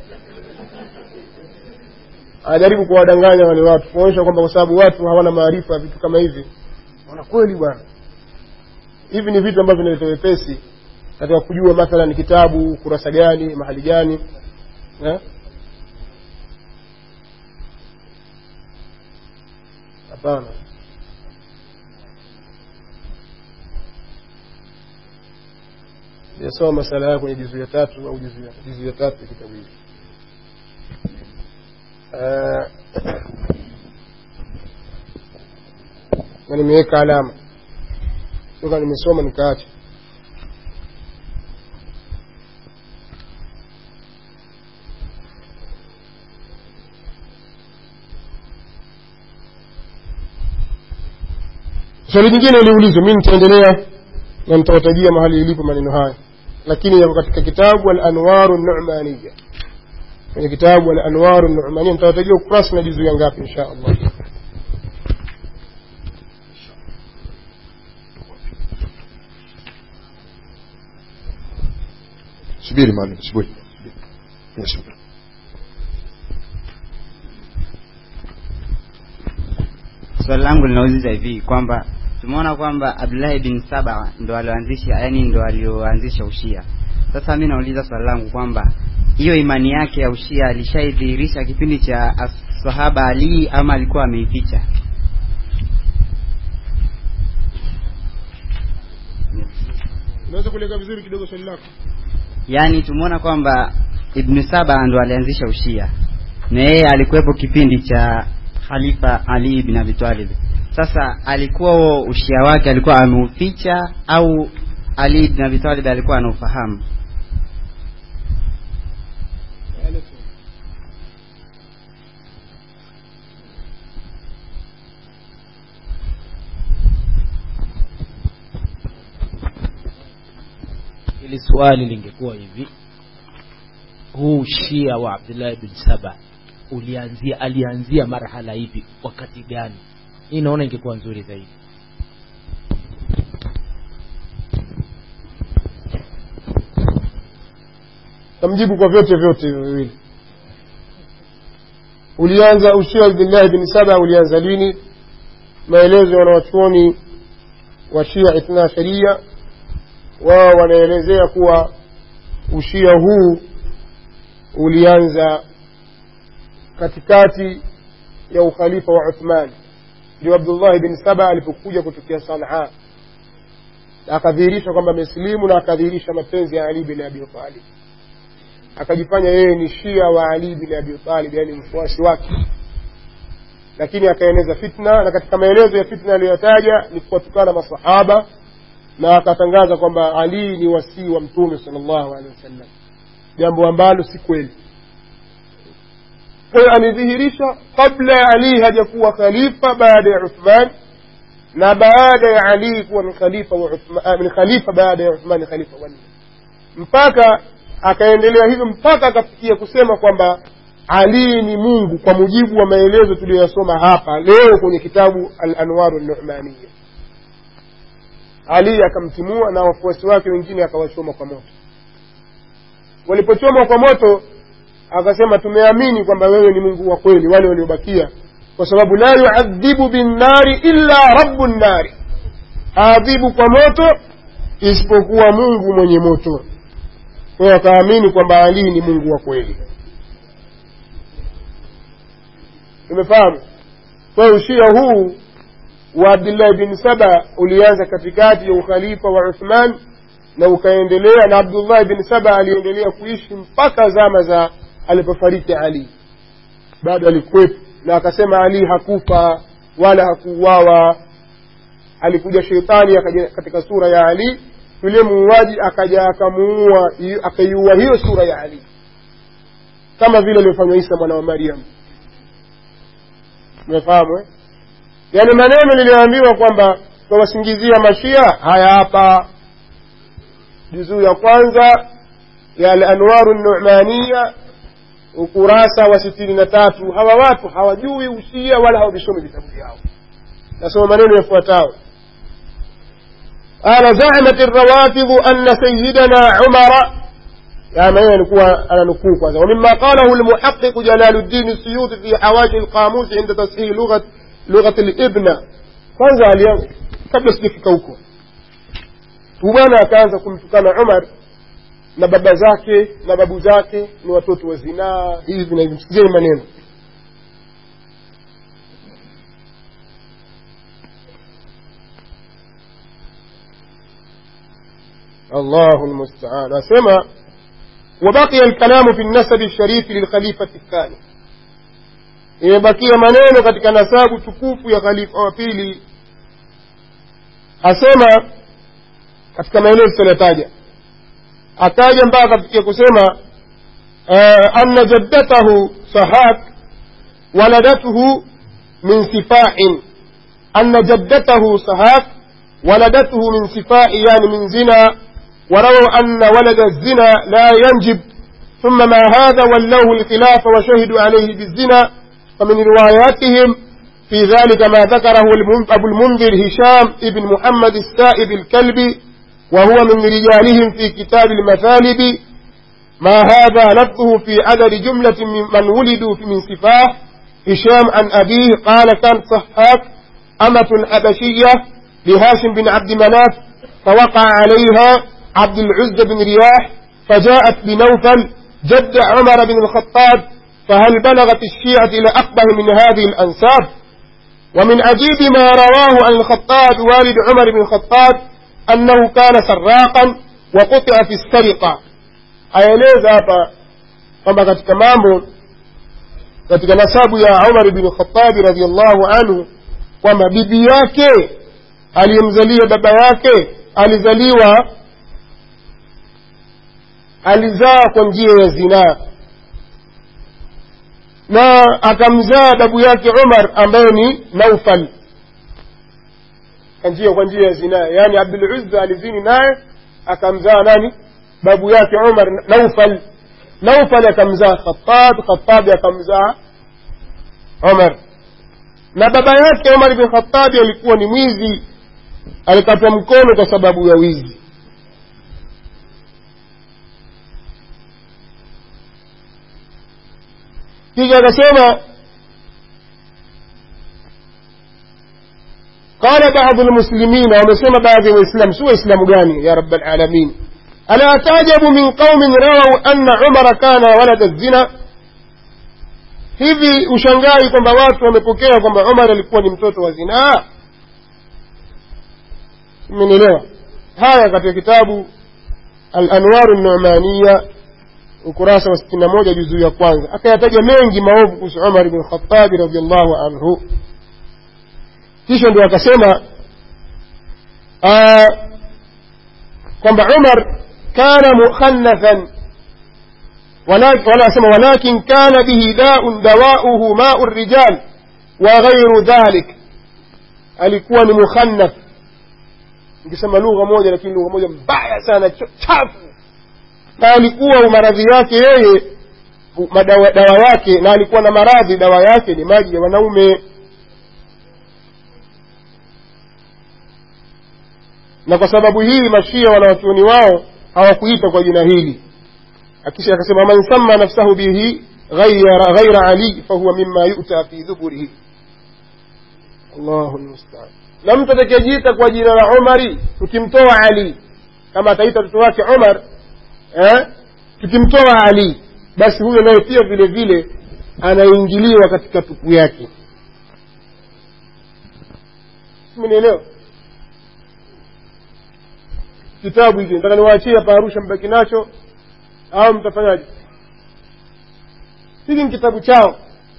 anajaribu kuwadanganya wale watu kuonyesha kwamba kwa sababu watu hawana maarifa vitu kama hivi wana kweli bwana hivi ni vitu ambavyo vinaleta wepesi katika kujua mathalan kitabu kurasa gani mahali gani eh? hapana yasoma masala hayo kwenye juzu ya tatu au juzu ya- juzu ya tatu ya kitabu hiki Eh, na nimeweka alama toka nimesoma nikaacha swali jingine liulizwe mi nitaendelea na nitawatajia mahali ilipo maneno haya lakini yako katika kitabu alanwaru numaniya kwenye kitabu alanwaru numaniya nitawatajia ukurasa na juzu ya ngapi insha allah subiri maalim subiri Yes. swali langu linauliza hivi kwamba tumeona kwamba abdullahi bin saba ndo alioanzisha yani ndo alioanzisha ushia sasa mi nauliza swali langu kwamba hiyo imani yake ya ushia alishaidhihirisha kipindi cha as- sahaba ali ama alikuwa ameificha unaweza kueleka vizuri kidogo swali lako yaani tumeona kwamba ibnu saba ndo alianzisha ushia na yeye alikuwepo kipindi cha khalifa ali bin abi talib sasa alikuwa huo ushia wake alikuwa ameuficha au ali bin abi talib alikuwa anaufahamu ili swali lingekuwa hivi huu shia wa abdullahi bin saba ulianzia alianzia marhala ipi wakati gani hii naona ingekuwa nzuri zaidi tamjibu kwa vyote vyote hivyo viwili ulianza ushia abdillahi bin saba ulianza lini maelezo ya wanawachuoni wa shia ithna sharia wao wanaelezea kuwa ushia huu ulianza katikati ya ukhalifa wa uthman ndio abdullahi bin saba alipokuja kutokea sanaa na akadhihirisha kwamba amesilimu na akadhihirisha mapenzi ya ali bin abi talib akajifanya yeye ni shia wa ali bin abi talib yani mfuasi wake lakini akaeneza fitna na katika maelezo ya fitna aliyotaja ni kuwatukana masahaba na akatangaza kwamba ali ni wasii wa mtume salllahu alehi wasallam jambo ambalo si kweli kwa hiyo amedhihirisha kabla ya ali hajakuwa khalifa baada ya uthman na baada ya ali kuwa ni khalifa wa Uthman- ni khalifa baada ya uthmani khalifa wanne mpaka akaendelea hivyo mpaka akafikia kusema kwamba ali ni mungu kwa mujibu wa maelezo tuliyoyasoma hapa leo kwenye kitabu al-anwaru numaniya ali akamtimua na wafuasi wake wengine akawachoma kwa moto walipochomwa kwa moto akasema tumeamini kwamba wewe ni mungu wa kweli wale waliobakia kwa sababu la yuadhibu binnari illa rabu nnari aadhibu kwa moto isipokuwa mungu mwenye moto kwa hiyo akaamini kwamba ali ni mungu wa kweli tumefahamu kwa hiyo ushia huu wa abdillahi bin saba ulianza katikati ya ukhalifa wa uthman na ukaendelea na abdullahi bin saba aliendelea kuishi mpaka zama za alipofariki ali bado alikuwepo na akasema ali hakufa wala hakuuawa alikuja sheitani akaja katika sura ya ali yule muuaji akaja akamuua akaiua hiyo sura ya ali kama vile alivyofanywa isa mwana wa mariam umefahamu eh? yaani maneno niliyoambiwa kwamba twawasingizia mashia haya hapa juzuu ya kwanza ya alanwaru numaniya ukurasa wa sitini na tatu hawa watu hawajui ushia wala hawavisomi vitabu vyao nasoma maneno yafuatayo قال زعمت الروافض أن سيدنا عمر يا من ينكوها أنا نكوك ومما قاله المحقق جلال الدين السيوطي في حواشي القاموس عند تصحيح لغة لغة الابنة kwanza alianza kabla sijafika huko bwana akaanza kumtukana umar na baba zake na babu zake ni watoto wa zinaa hivi na hivi msikizeni maneno allahu lmustaan asema وبقي الكلام في النسب الشريف للخليفة الثاني imebakia maneno katika nasabu tukufu ya khalifa wa pili asema katika maeneo tusiyotaja akaja mpaka akafikia kusema anna jaddatahu sahak waladatuhu min sifain anna jaddatahu sahak waladatuhu min sifai yani min zina ورووا أن ولد الزنا لا ينجب ثم ما هذا ولوه الخلاف وشهدوا عليه بالزنا فمن رواياتهم في ذلك ما ذكره أبو المنذر هشام ابن محمد السائب الكلبي وهو من رجالهم في كتاب المثالب ما هذا لفظه في عدد جملة من ولدوا من سفاه هشام عن أبيه قال كانت صحاك أمة حبشية لهاشم بن عبد مناف فوقع عليها عبد العزة بن رياح فجاءت بنوفل جد عمر بن الخطاب فهل بلغت الشيعة إلى أقبه من هذه الأنساب ومن عجيب ما رواه عن الخطاب والد عمر بن الخطاب أنه كان سراقا وقطع في السرقة aeleza hapa kwamba katika mambo katika nasabu ya umar bni khatabi radiallahu anhu kwamba bibi yake aliyemzalia baba yake alizaliwa alizaa kwa njia ya zinaa na akamzaa babu yake umar ambaye ni naufal njia kwa njia ya zinaa yaani abduluzza alizini naye akamzaa nani babu yake umar naufal naufal akamzaa khatab khatabi akamzaa umar na baba yake umar bin khatabi alikuwa ni mwizi alikatwa mkono kwa sababu ya wizi kisha akasema قال بعض المسلمين ومسلم بعض الإسلام سوى إسلام غاني يا رب العالمين ألا تعجب من قوم رووا أن عمر كان ولد الزنا hivi ushangai kwamba watu wamepokea kwamba umar alikuwa ni mtoto wa zinaa mmenielewa haya katika kitabu alanwaru numaniya ukurasa wa sitini na moja juzuu ya kwanza akayataja mengi maovu kuhusu umar bn khatabi radiallahu anhu kisha ndio akasema kwamba umar kana mukhanathan wanasema walakin kana bihi daun dawauhu mau rijal wa ghairu dhalik alikuwa ni mukhannath nikisema lugha moja lakini lugha moja mbaya sana chafu na alikuwa maradhi yake yeye madawa, dawa yake na alikuwa na maradhi dawa yake ni maji ya wanaume na kwa sababu hii mashia wanawachuoni wao hawakuita kwa jina hili akisha akasema man samma nafsahu bihi ghaira, ghaira ali fahuwa mima yuta fi dhuburihi allahu lmustaan na mtu atakayejiita kwa jina la umari tukimtoa ali kama ataita mtoto wake umar eh? tukimtoa ali basi huyo naye pia vile vile anaingiliwa katika tupu yake mnielewa kitabu hiki nataka niwaachie hapa arusha mbaki nacho au mtafanyaje hiki ni kitabu chao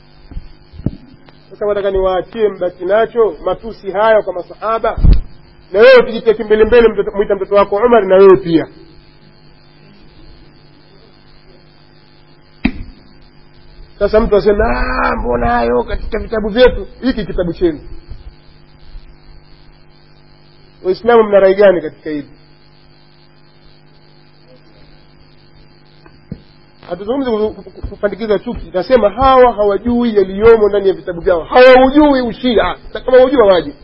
sasa nataka niwaachie mbaki nacho matusi hayo kwa masahaba na wewe ukijitia kimbelembele mwita mtoto wako umar na wewe pia sasa mtu asema mbona hayo katika vitabu vyetu hiki kitabu chenu waislamu mna rai gani katika hili hatuzungumzi kupandikiza chuki nasema hawa hawajui yaliyomo ndani ya vitabu vyao hawaujui ushia kama waujua waje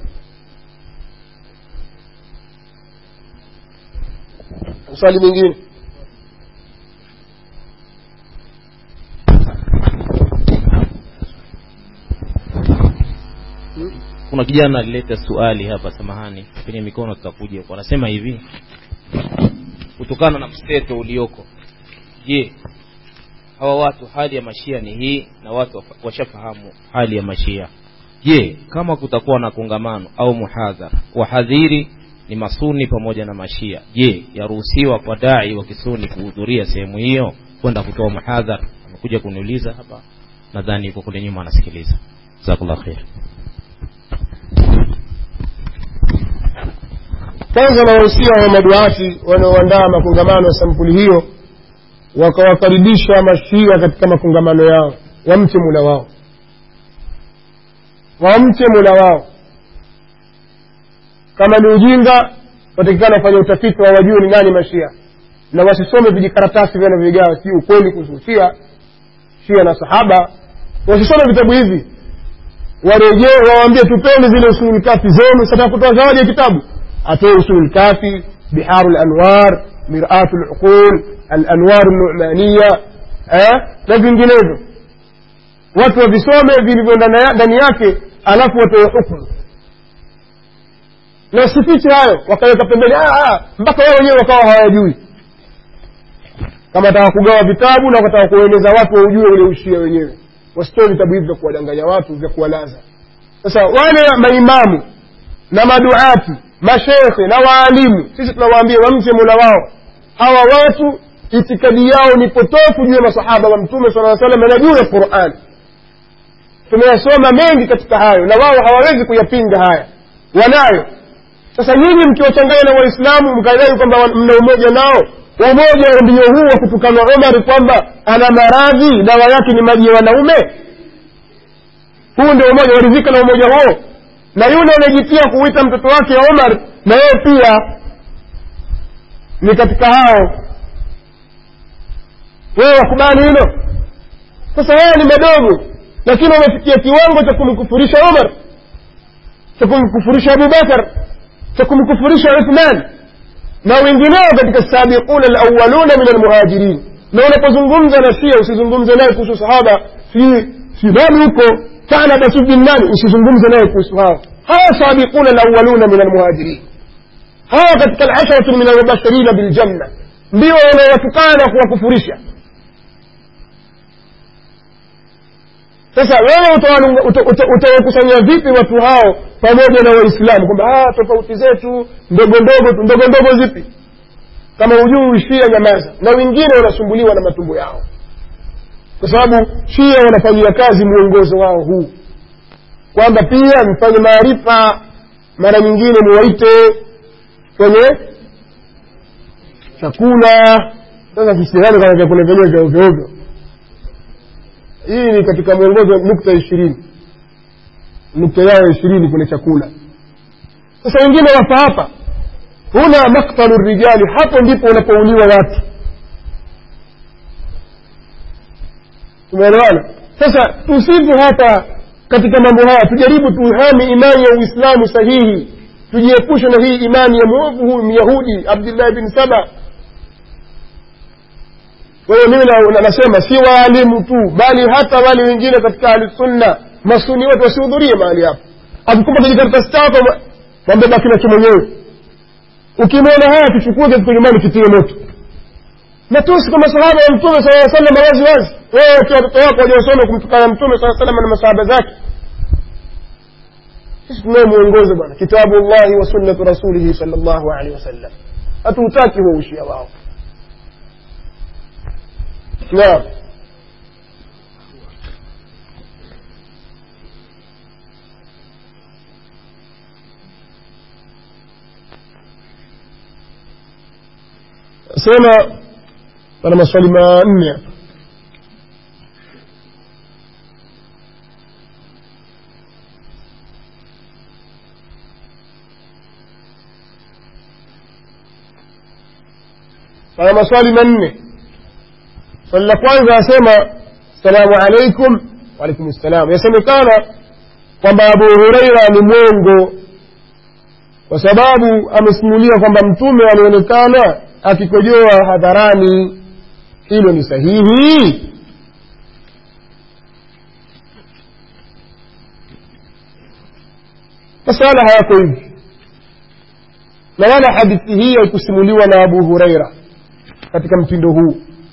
swali mingine kuna kijana alileta suali hapa samahani kwenye mikono tutakuja wanasema hivi kutokana na mseto ulioko je hawa watu hali ya mashia ni hii na watu washafahamu hali ya mashia je kama kutakuwa na kongamano au muhadhara wahadhiri ni masuni pamoja na mashia je yaruhusiwa kwa dai wa kisuni kuhudhuria sehemu hiyo kwenda kutoa muhadhara amekuja kuniuliza hapa nadhani yuko kule nyuma anasikiliza jazakallah khair kwanza nawahusia wa maduati wanaoandaa makongamano ya sampuli hiyo wakawakaribisha mashia katika makongamano yao wamche mula wao wamche mula wao kama ni ujinga watakikana wafanya utafiti wa wajue ni nani mashia na wasisome vijikaratasi vinavyogawa si ukweli kuhusu shia shia na sahaba wasisome vitabu hivi warejee wawaambie tupeni zile usulul kafi zenu sataka kutoa zawadi ya kitabu atoe usulul kafi biharu lanwar miratu luqul alanwaru numaniya eh? na vinginevyo watu wavisome vilivyo ndani- ndani yake alafu watoe hukmu na wasifiche hayo wakaweka pembeni ah, ah, mpaka wao wenyewe wakawa hawajui kama wataka kugawa vitabu na wakataka kueneza watu waujue ule ushia wenyewe wasitoe vitabu hivi vya kuwadanganya watu vya kuwalaza sasa wale maimamu na maduati mashekhe na waalimu sisi tunawaambia wamche mola wao hawa watu itikadi yao ni potofu juu ya masahaba wa mtume sala salam na juu ya quran tumeyasoma mengi katika hayo na wao hawawezi kuyapinga haya wanayo sasa nyinyi mkiwachanganya na waislamu mkadai kwamba wa- mna umoja nao umoja ndio huu wa kutukana omar kwamba ana maradhi dawa yake ni maji ya wanaume huu ndio umoja waridhika na umoja huo na yule anayejitia kuita mtoto wake omar na yeye pia ni katika hao wewe wakubali hilo sasa haya ni madogo lakini wamefikia kiwango cha kumkufurisha omar cha kumkufurisha abubakar cha kumkufurisha uthman na wengineo katika sabiquna alawaluna min almuhajirin na unapozungumza na shia usizungumze naye kuhusu sahaba si si nani huko kana basubin nani usizungumze naye kuhusu hao hawa sabiquna alawaluna min almuhajirin hawa katika alasharatu min almubashirina biljanna ndio wanaowatukana na kuwakufurisha sasa wewe utawakusanya uta, uta, utawakusanya vipi watu hao pamoja na waislamu kwamba "Ah, tofauti zetu ndogo ndogo tu ndogo ndogo zipi kama hujui uishia nyamaza na wengine wanasumbuliwa na matumbo yao kwa sababu shia wanafanyia kazi mwongozo wao huu kwamba pia mfanye maarifa mara nyingine muwaite kwenye chakula sasa kisidhani kama vyakula vyenyewe vya ovyo ovyo hii ni katika mwongozo nukta ishirini nukta yao ishirini kwenye chakula sasa wengine wafa hapa huna maktalu rijali hapo ndipo unapouliwa watu tumeelewana sasa tusifu hapa katika mambo haya tujaribu tuhami imani ya uislamu sahihi tujiepushe na hii imani ya mwovu huyu myahudi abdullahi bin saba kwa hiyo mimi na- na- nasema si waalimu tu bali hata wale wengine katika ahlusunna masuni wote wasihudhurie mahali hapo akikupa kijikaratasi chako mwa- mwambie baki nacho mwenyewe ukimwona haya kichukue katika nyumbani kitie moto matusi kwa masahaba ya mtume saa salam wazi wazi wewe ukiwa watoto wako wajawasoma kumtukana mtume saa salam na masahaba zake sisi tunaye mwongozo bwana kitabu llahi wa sunnatu rasulihi sal llahu alehi wasallam hatuutaki huo ushia wao naam sema pana maswali manne hapa pana maswali manne swali la kwanza asema assalamu alaikum waalaikum ssalam yasemekana kwamba abu hureira ni mwongo kwa sababu amesimulia kwamba mtume alionekana akikojoa hadharani hilo ni sahihi masala hayako hivi na wala hadithi hii haikusimuliwa na abu hureira katika mtindo huu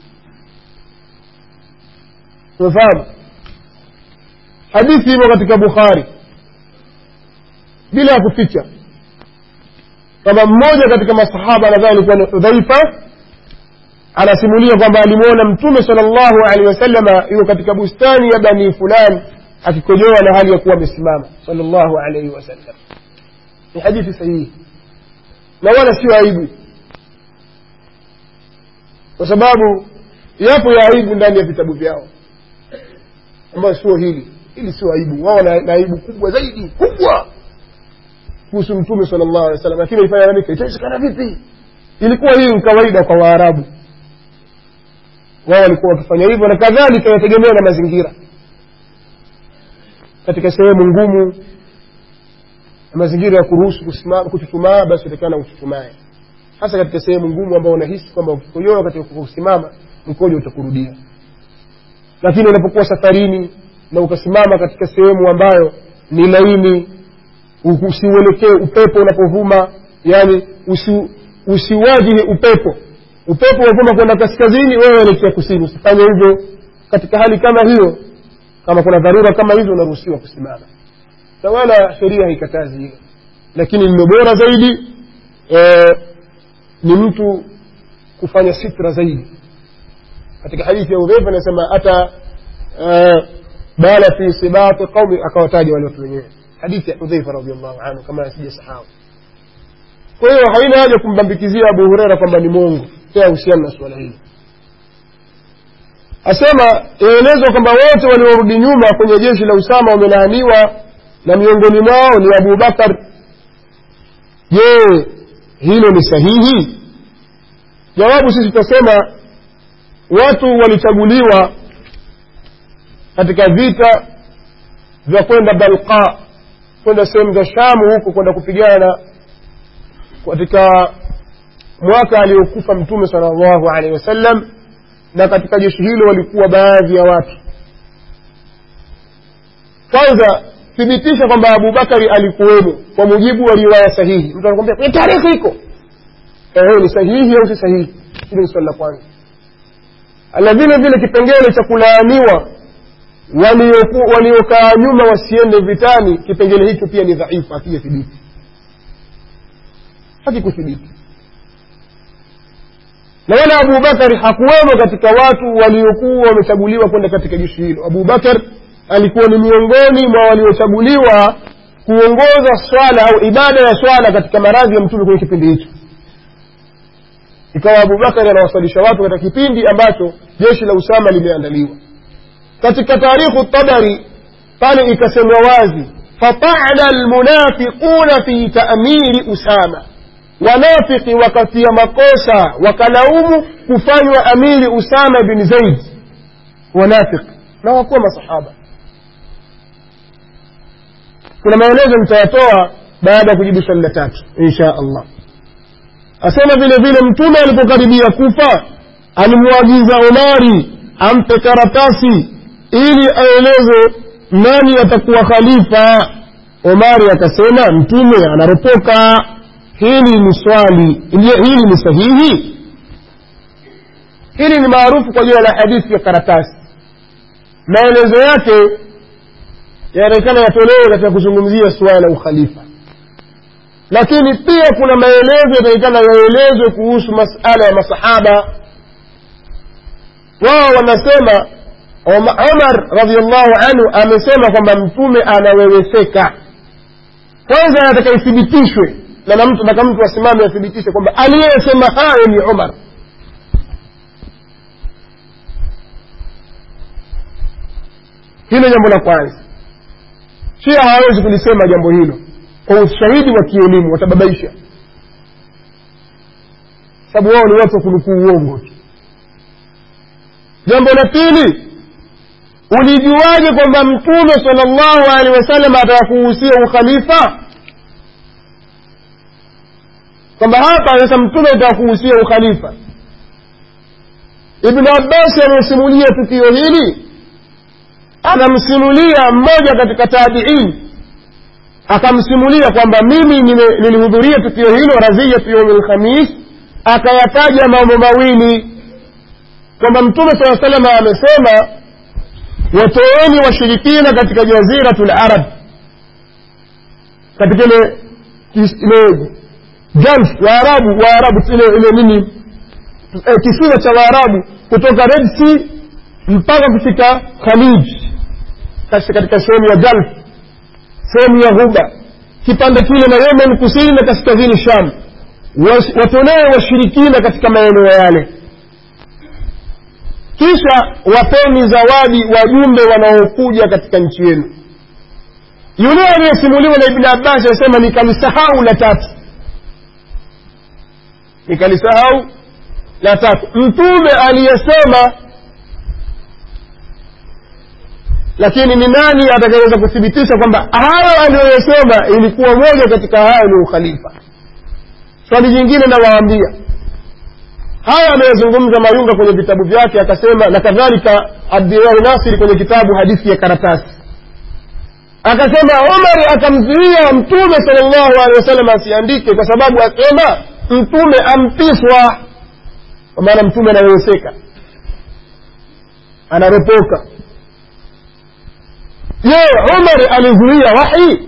umefahamu hadithi imo katika bukhari bila ya kuficha kwamba mmoja katika masahaba nadhani alikuwa ni hudhaifa anasimulia kwamba alimwona mtume sal llahu alehi wasalama yuko katika bustani ya bani fulani akikojoa na hali ya kuwa amesimama sal llahu alaihi wasallam ni hadithi sahihi na wala sio aibu kwa sababu yapo ya aibu ndani ya vitabu vyao ambayo sio hili hili sio aibu wao na na aibu kubwa zaidi kubwa kuhusu mtume sala llahu alehi wasallam lakini ifanya nani itawezekana vipi ilikuwa hii ni kawaida kwa waarabu wao walikuwa wakifanya hivyo na kadhalika inategemea na mazingira katika sehemu ngumu na mazingira ya kuruhusu kusimama kuchuchumaa basi utakana uchuchumae hasa katika sehemu ngumu ambao unahisi kwamba ukikojoa katika kusimama mkojo utakurudia lakini unapokuwa safarini na ukasimama katika sehemu ambayo ni laini usiuelekee upepo unapovuma yani usi, usiwajihi upepo upepo unavuma kwenda kaskazini wewe elekea kusini usifanye hivyo katika hali kama hiyo kama kuna dharura kama hizo unaruhusiwa kusimama na wala sheria haikatazi hilo lakini lilo bora zaidi e, ni mtu kufanya sitra zaidi katika hadithi ya udhaifa anasema hata e, bala fi sibati qaumi akawataja wale watu wenyewe hadithi ya udhaifa radiallahu anhu kama sijasahau kwa hiyo haina haja kumbambikizia abu hureira kwamba ni mongo pia husiana na suala hili asema yaelezwa kwamba wote waliorudi nyuma kwenye jeshi la usama wamelaaniwa na miongoni mwao ni abu bakar je hilo ni sahihi jawabu sisi tutasema watu walichaguliwa katika vita vya kwenda balqa kwenda sehemu za shamu huko kwenda kupigana katika mwaka aliokufa mtume sala llahu alehi wasallam na katika jeshi hilo walikuwa baadhi ya watu kwanza thibitisha kwamba abubakari alikuwemo kwa mujibu wa riwaya sahihi mtu anakwambia kwenye tarehe iko ehe ni sahihi au si sahihi hilo ni swali la kwanza na vile vile kipengele cha kulaaniwa waliokaa nyuma wasiende vitani kipengele hicho pia ni dhaifu hakijathibiti hakikuthibiti na wala abubakari hakuwemo katika watu waliokuwa wamechaguliwa kwenda katika jeshi hilo abubakar alikuwa ni miongoni mwa waliochaguliwa kuongoza swala au ibada ya swala katika maradhi ya mtume kwenye kipindi hicho ikawa abubakari anawasalisha watu katika kipindi ambacho jeshi la usama limeandaliwa katika tarikhu tabari pale ikasemwa wazi fatana almunafiquna fi taamiri usama wanafiki wakatia makosa wakalaumu kufanywa amiri usama bin zaid wanafiki na wakuwa masahaba kuna maelezo nitayatoa baada ya kujibu swali la tatu insha allah asema vile vile mtume alipokaribia kufa alimwagiza omari ampe karatasi ili aeleze nani atakuwa khalifa omari akasema mtume anaropoka hili ni swali hili ni sahihi hili ni maarufu kwa jina la hadithi ya karatasi maelezo yake yanaonekana yatolewe katika kuzungumzia suala la ukhalifa lakini pia kuna maelezo yanaonekana yaelezwe kuhusu masala ya masahaba wao wanasema omar radiallahu anhu amesema kwamba mtume anaweweseka kwanza anataka ithibitishwe na na mtu nataka mtu asimame athibitishe kwamba aliyesema hayo ni umar hilo jambo la kwanza shia hawawezi kulisema jambo hilo kwa ushahidi wa kielimu watababaisha sababu wao ni watu wa kunukuu uongo tu jambo la pili ulijuaje kwamba mtume sala llahu alehi wasallam atakuhusia ukhalifa kwamba hapa sasa mtume atakuhusia ukhalifa ibnu abbasi anayesimulia tukio hili anamsimulia mmoja katika tabiini akamsimulia kwamba mimi nilihudhuria tukio hilo raziyatu yaumi lkhamis akayataja mambo mawili kwamba mtume saa salama amesema watoeni washirikina katika jaziratu larab katika ile ile gulf waarabu waarabu ile ile nini eh, kisiwa cha waarabu kutoka red sea mpaka kufika khalij katika katika sehemu ya gulf sehemu ya ghuba kipande kile na yemen kusini na kaskazini sham Was- watolee washirikina katika maeneo yale kisha wapeni zawadi wajumbe wanaokuja katika nchi yenu yule aliyesimuliwa na ibni abbas anasema nikalisahau la tatu nikalisahau la tatu mtume aliyesema lakini ni nani atakayeweza kuthibitisha kwamba hayo aliyoyasema ilikuwa moja katika hayo ni ukhalifa swali jingine nawaambia haya ameyazungumza mayunga kwenye vitabu vyake akasema na kadhalika abdirahi nasiri kwenye kitabu hadithi ya karatasi akasema umari akamzuia mtume sal llahu alehi wasallam asiandike kwa sababu asema mtume ampiswa kwa maana mtume anaweweseka anaropoka je umar alizuia wahi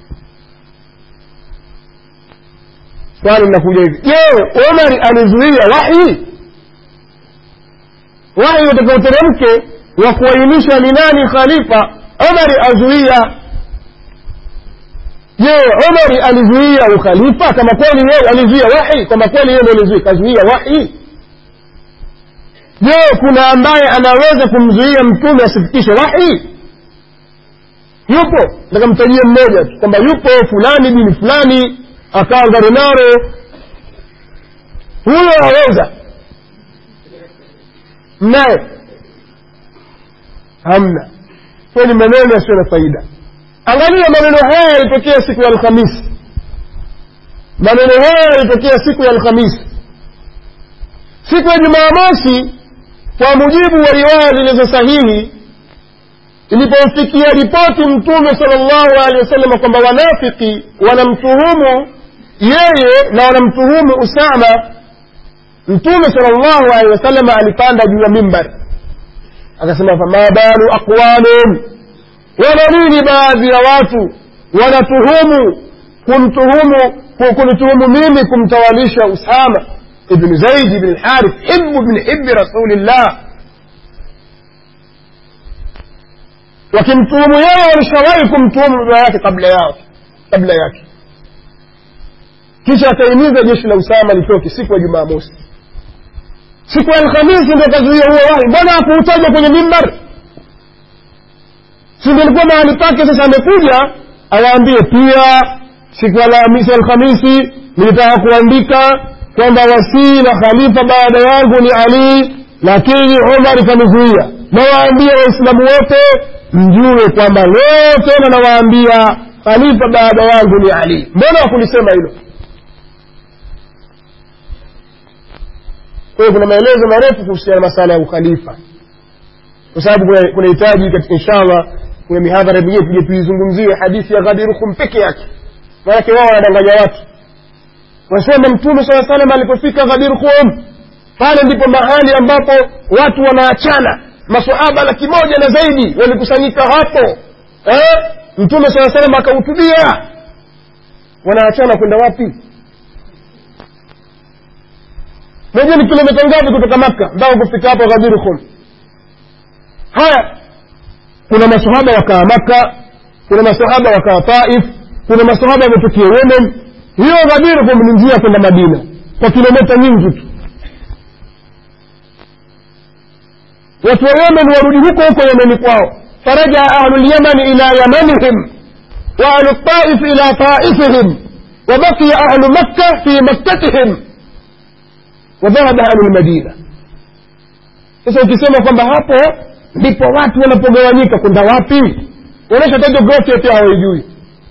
swali linakuja hivi je umari alizuia wahi wahi utakaoteremke wa kuainisha ni nani khalifa umari azuia je umari alizuia ukhalifa kama kweli yeye alizuia wahi kama kweli yeye ndo alizuia kazuia wahi je kuna ambaye anaweza kumzuia mtume asifikishe wahi yupo takamtajia mmoja tu kwamba yupo fulani bini fulani akawa ngarenaro huyo aweza mnaye hamna hiyo ni maneno yasiyo na faida angalia maneno haya yalitokea siku ya alhamisi maneno haya yalitokea siku ya alhamisi siku ya jumamosi kwa mujibu wa riwaya zilizo sahihi ilipomfikia ripoti mtume sala llahu alehi wasallam kwamba wanafiki wanamtuhumu yeye na wanamtuhumu usama mtume sala llahu alehi wasallam alipanda juu ya mimbar akasema fama balu aqwamin wana nini baadhi ya watu wanatuhumu kumtuhumu kunituhumu mimi kumtawalisha usama ibni zaidi ibni lharith hibu bni hibi rasulillah wakimtuhumu yeye walishawahi kumtuhumu baba yake kabla yao kabla yake kisha akaimiza jeshi la usama litoke siku ya jumamosi siku ya alhamisi ndo akazuia huo wahi mbona hakuutaja kwenye mimbar singelikuwa mahali pake sasa amekuja awaambie pia siku ya alhamisi alhamisi nilitaka kuandika kwamba wasii na khalifa baada yangu ni ali lakini umar kanizuia nawaambia waislamu wote mjue kwamba leo tena nawaambia khalifa baada yangu ni ali mbona wakulisema hilo kwa hiyo kuna maelezo marefu kuhusiana na masala ya ukhalifa kwa sababu kunahitaji katika inshallah kuna mihadhara mingine tuje tuizungumzie hadithi ya ghadirukum peke yake maanake wao wanadanganya watu wasema mtume saa salam alipofika ghadirukum pale ndipo mahali ambapo watu wanaachana masahaba laki moja na zaidi walikusanyika hapo eh? mtume saa salam akahutubia wanaachana kwenda wapi moja ni kilomita ngapi kutoka makka mpaka kufika hapo ghadirukum haya kuna masahaba wakaa makka kuna masahaba wakaa taif kuna masahaba wametokea yemen hiyo ghadirukum ni njia kwenda madina kwa kilomita nyingi tu watu wa yemen warudi huko huko yemeni kwao فرجع أهل اليمن إلى يمنهم وأهل الطائف إلى طائفهم وبقي أهل مكة في مكتهم وذهب أهل المدينة sasa ukisema kwamba hapo ndipo watu wanapogawanyika kwenda wapi unaonyesha hata jiografia pia hawaijui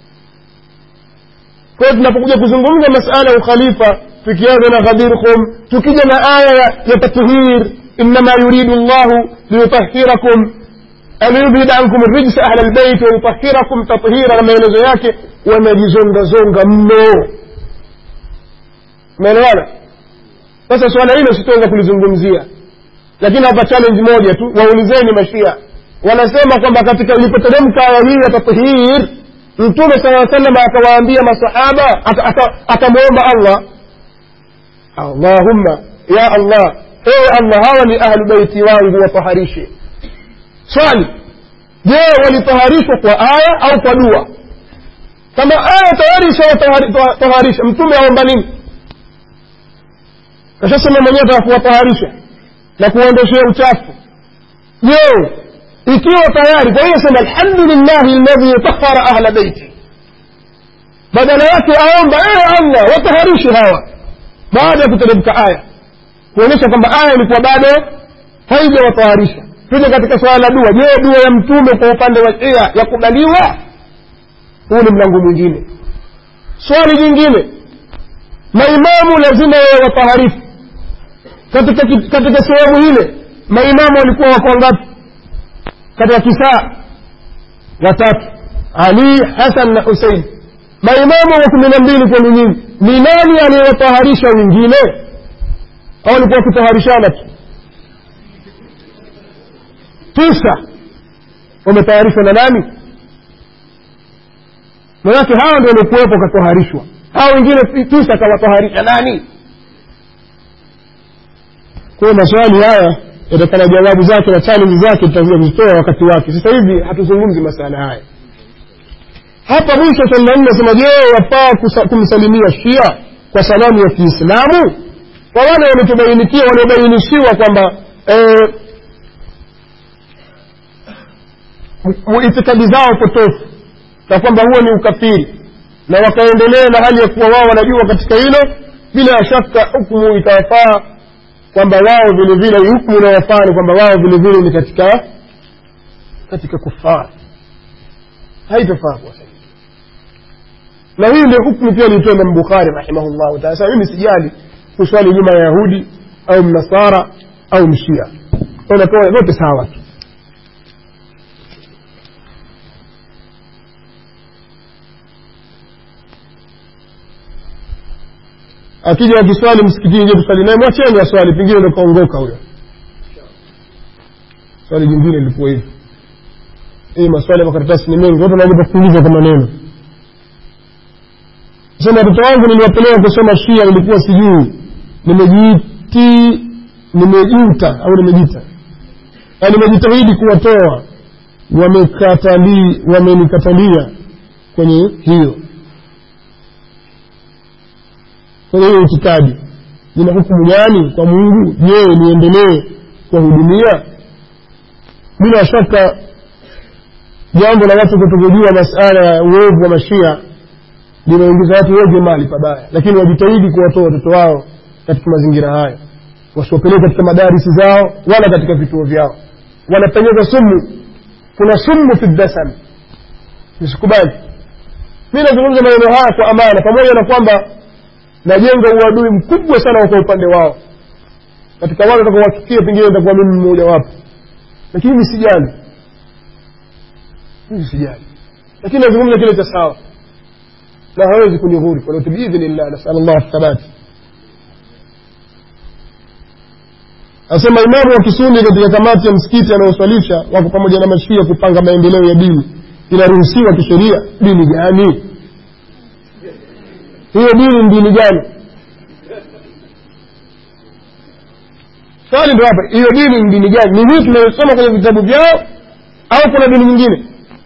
kwa hiyo tunapokuja kuzungumza masala ya ukhalifa tukianza na ghadirkum tukija na aya ya tathhir innama yuridu llahu liyutahirakum aliyudhhib ankum rijsa ahla lbeit wayutahirakum tathira na maelezo yake wamejizongazonga mno umeelewana sasa swala hilo sitaweza kulizungumzia lakini hapa challenge moja tu waulizeni mashia wanasema kwamba katika ilipoteremka aya hii ya tathhir mtume saa salam akawaambia masahaba akamwomba allah allahumma ya allah ewe allah hawa ni ahlu beiti wangu wataharishe swali je walitaharishwa kwa aya au kwa dua kama aya tayari ishawataharisha mtume aomba nini kashasema mwenyewe taka kuwataharisha na kuwaondoshea uchafu je ikiwa tayari kwa hiyo sema alhamdulillahi alladhi tahara ahla beiti badala yake aomba ewe allah wataharishe hawa baada ya kuteremka aya kuonyesha kwamba aya ilikuwa bado haijawataharisha tuje katika swala la dua je dua ya mtume kwa upande wa shia yakubaliwa huu ni mlango mwingine swali jingine maimamu lazima wawe wataharifu katika, katika sehemu ile maimamu walikuwa wako ngapi katika kisaa watatu ali hasan na husein maimamu wa kumi na mbili kwenu nyingi ni nani aliyewataharisha wengine au walikuwa wakitaharishana tu tisa wametayarishwa na nani manake hawa ndio walikuwepo wakatoharishwa hawa wengine tisa akawatoharisha nani kwayo maswali haya yatakana jawabu zake na challenge zake tutakuja kuzitoa wakati wake sasa hivi hatuzungumzi masala haya hapa mwisho swali la nne nasema je wafaa kumsalimia shia kwa salamu ya kiislamu kwa wale waliotubainikia waliobainishiwa kwamba eh, itikadi zao potofu na kwamba huo ni ukafiri na wakaendelea na hali ya kuwa wao wanajua katika hilo bila shaka hukmu itawafaa kwamba wao vile vile hukmu inawafaa ni kwamba wao vile vile ni katika katika kufar haitafaa kuwasaidia na hii ndio hukmu pia ilitoa imam bukhari rahimahullahu taala sasa mimi sijali kuswali nyuma ya yahudi au mnasara au mshia unatoa zote sawa tu akija akiswali msikitini je tuswali naye mwacheni aswali pengine ndo kaongoka huyo swali jingine lilikuwa hivi hii maswali ya makaratasi ni mengi watu wanaogopa kuuliza kwa maneno sema watoto wangu niliwapeleka kusoma shia nilikuwa sijui nimejiti nimejuta au nimejita na nimejitahidi kuwatoa wamekatali wamenikatalia kwenye hiyo kwenye hiyo itikadi nina hukumu gani kwa mungu je niendelee kuwahudumia bila shaka jambo la watu kutokujua masala ya uovu wa mashia linaingiza watu wengi mali pabaya lakini wajitahidi kuwatoa watoto wao katika mazingira hayo wasiwapeleke katika madarisi zao wala katika vituo vyao wanapenyeza sumu kuna sumu fi dasam nisikubali mi nazungumza maneno haya kwa amana pamoja na kwamba najenga uadui mkubwa sana kwa upande wao katika wale watakaowachukia pengine nitakuwa mimi mmoja wapo lakini mi sijali mimi sijali lakini nazungumza kile cha sawa na hawezi kunihuri kwa biidhnillah nasal llah thabati asema imamu wa kisuni katika kamati ya msikiti anayoswalisha wako pamoja na mashia kupanga maendeleo ya dini inaruhusiwa kisheria dini gani hiyo dini ni dini gani swali ndo hapa hiyo dini ni dini gani ni hii tunayosoma kwenye vitabu vyao au kuna dini nyingine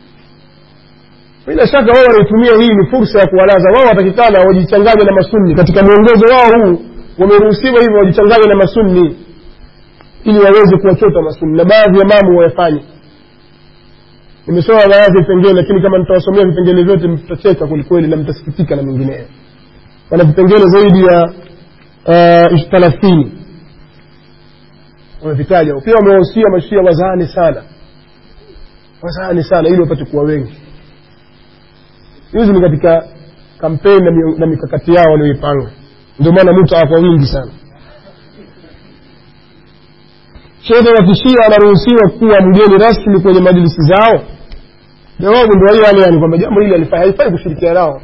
bila shaka wao wanaitumia hii ni fursa ya kuwalaza wao watakikana wajichanganye na masunni katika mwongozo wao huu wameruhusiwa hivyo wajichanganye na masunni ili waweze kuwachota masunni na baadhi ya mambo wayafanye nimesoma baadhi ya vipengele lakini kama nitawasomea vipengele vyote mtacheka kwelikweli na mtasikitika na mengineyo wana vipengele zaidi ya uh, thalathini wamevitaja pia wamewahusia mashia wazaani sana wazaani sana ili wapate kuwa wengi hizi ni katika kampeni na, mi- na mikakati yao walioipanga ndio maana mutaa kwa wingi sana shehe wa kishia anaruhusiwa kuwa mgeni rasmi kwenye majlisi zao jawabu ndio hiyo yale yani kwamba jambo hili halifai haifai kushirikiana nao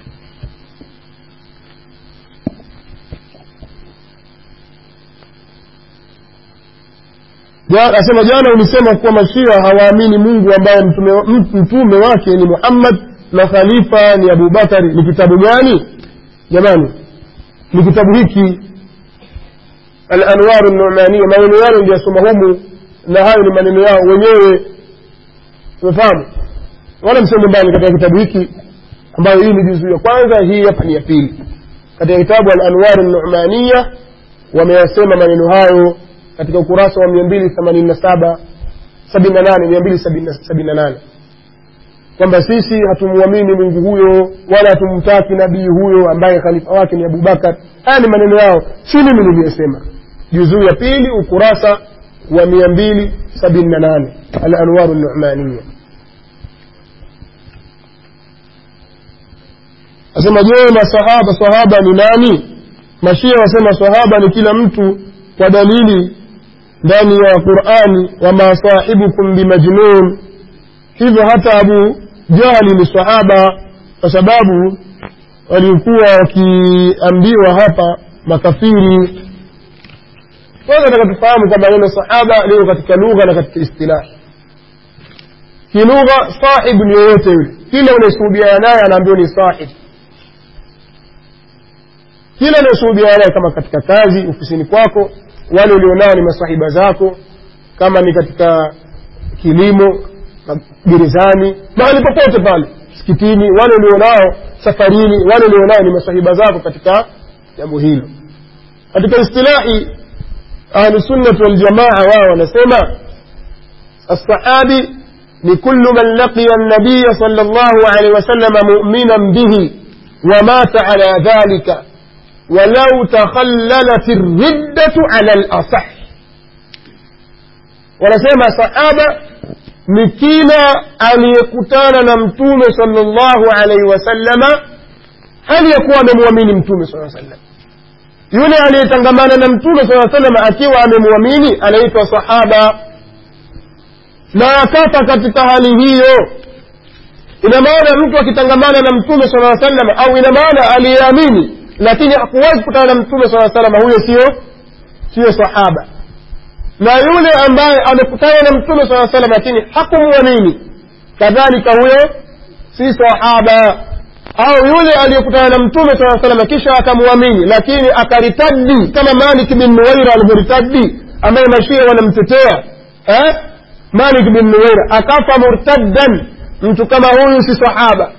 Ja- asema jana ulisema kuwa mashia hawaamini mungu ambaye mtume, m- mtume wake ni muhammad makhalifa ni abubakari ni kitabu gani jamani ni kitabu hiki alanwaru numania maneno yale ndiyasoma humu na hayo ni maneno yao wenyewe umefahamu wala msende mbali katika kitabu hiki ambayo hii ni juzu ya kwanza hii hapa ni ya pili katika kitabu alanwaru numania wameyasema maneno hayo katika ukurasa wa mia mbili themanini na saba sabini na nane mia mbili sabini na nane kwamba sisi hatumwamini mungu huyo wala hatumtaki nabii huyo ambaye khalifa wake ni abubakar haya ni maneno yao si mimi niliyesema juzuu ya pili ukurasa wa mia mbili sabini na nane alanwaru numania asema je masahaba sahaba ni nani mashia wasema sahaba ni kila mtu kwa dalili ndani ya qurani wama sahibukum bimajnun hivyo hata abu jahli ni sahaba kwa sababu walikuwa wakiambiwa hapa makafiri kwanza nataka tufahamu kwamba neno sahaba liko katika lugha na katika istilahi kilugha sahibu ni yoyote yule kila unayeshuhudiana naye anaambiwa ni sahib kila unayeshuhudiana naye kama katika kazi ofisini kwako wale ulionao ni masahiba zako kama ni katika kilimo gerezani mahali popote pale msikitini wale ulionao safarini wale ulionao ni masahiba zako katika jambo hilo katika istilahi ahlusunnati waljamaa wao wanasema الصحابي لكل من لقي النبي صلى الله عليه وسلم مؤمنا به ومات على ذلك ولو تخللت الردة على الأصح ونسمى صحابة ni kila aliyekutana na mtume salllahu alaihi wasallama hali ya kuwa amemwamini mtume saa sallam yule aliyetangamana na mtume saa salama akiwa amemwamini anaitwa sahaba na akafa katika hali hiyo ina maana mtu akitangamana na mtume saa salama au ina maana aliyeamini lakini hakuwahi kukutana na mtume saa salama huyo sio siyo sahaba na yule ambaye amekutana na mtume saa salam lakini hakumwamini kadhalika huyo si sahaba au yule aliyekutana na mtume saa salam kisha akamwamini lakini akaritadi kama malik bin nuwaira alivyoritadi ambaye mashia wanamtetea eh? malik bin nuwaira akafa murtaddan mtu kama huyu si sahaba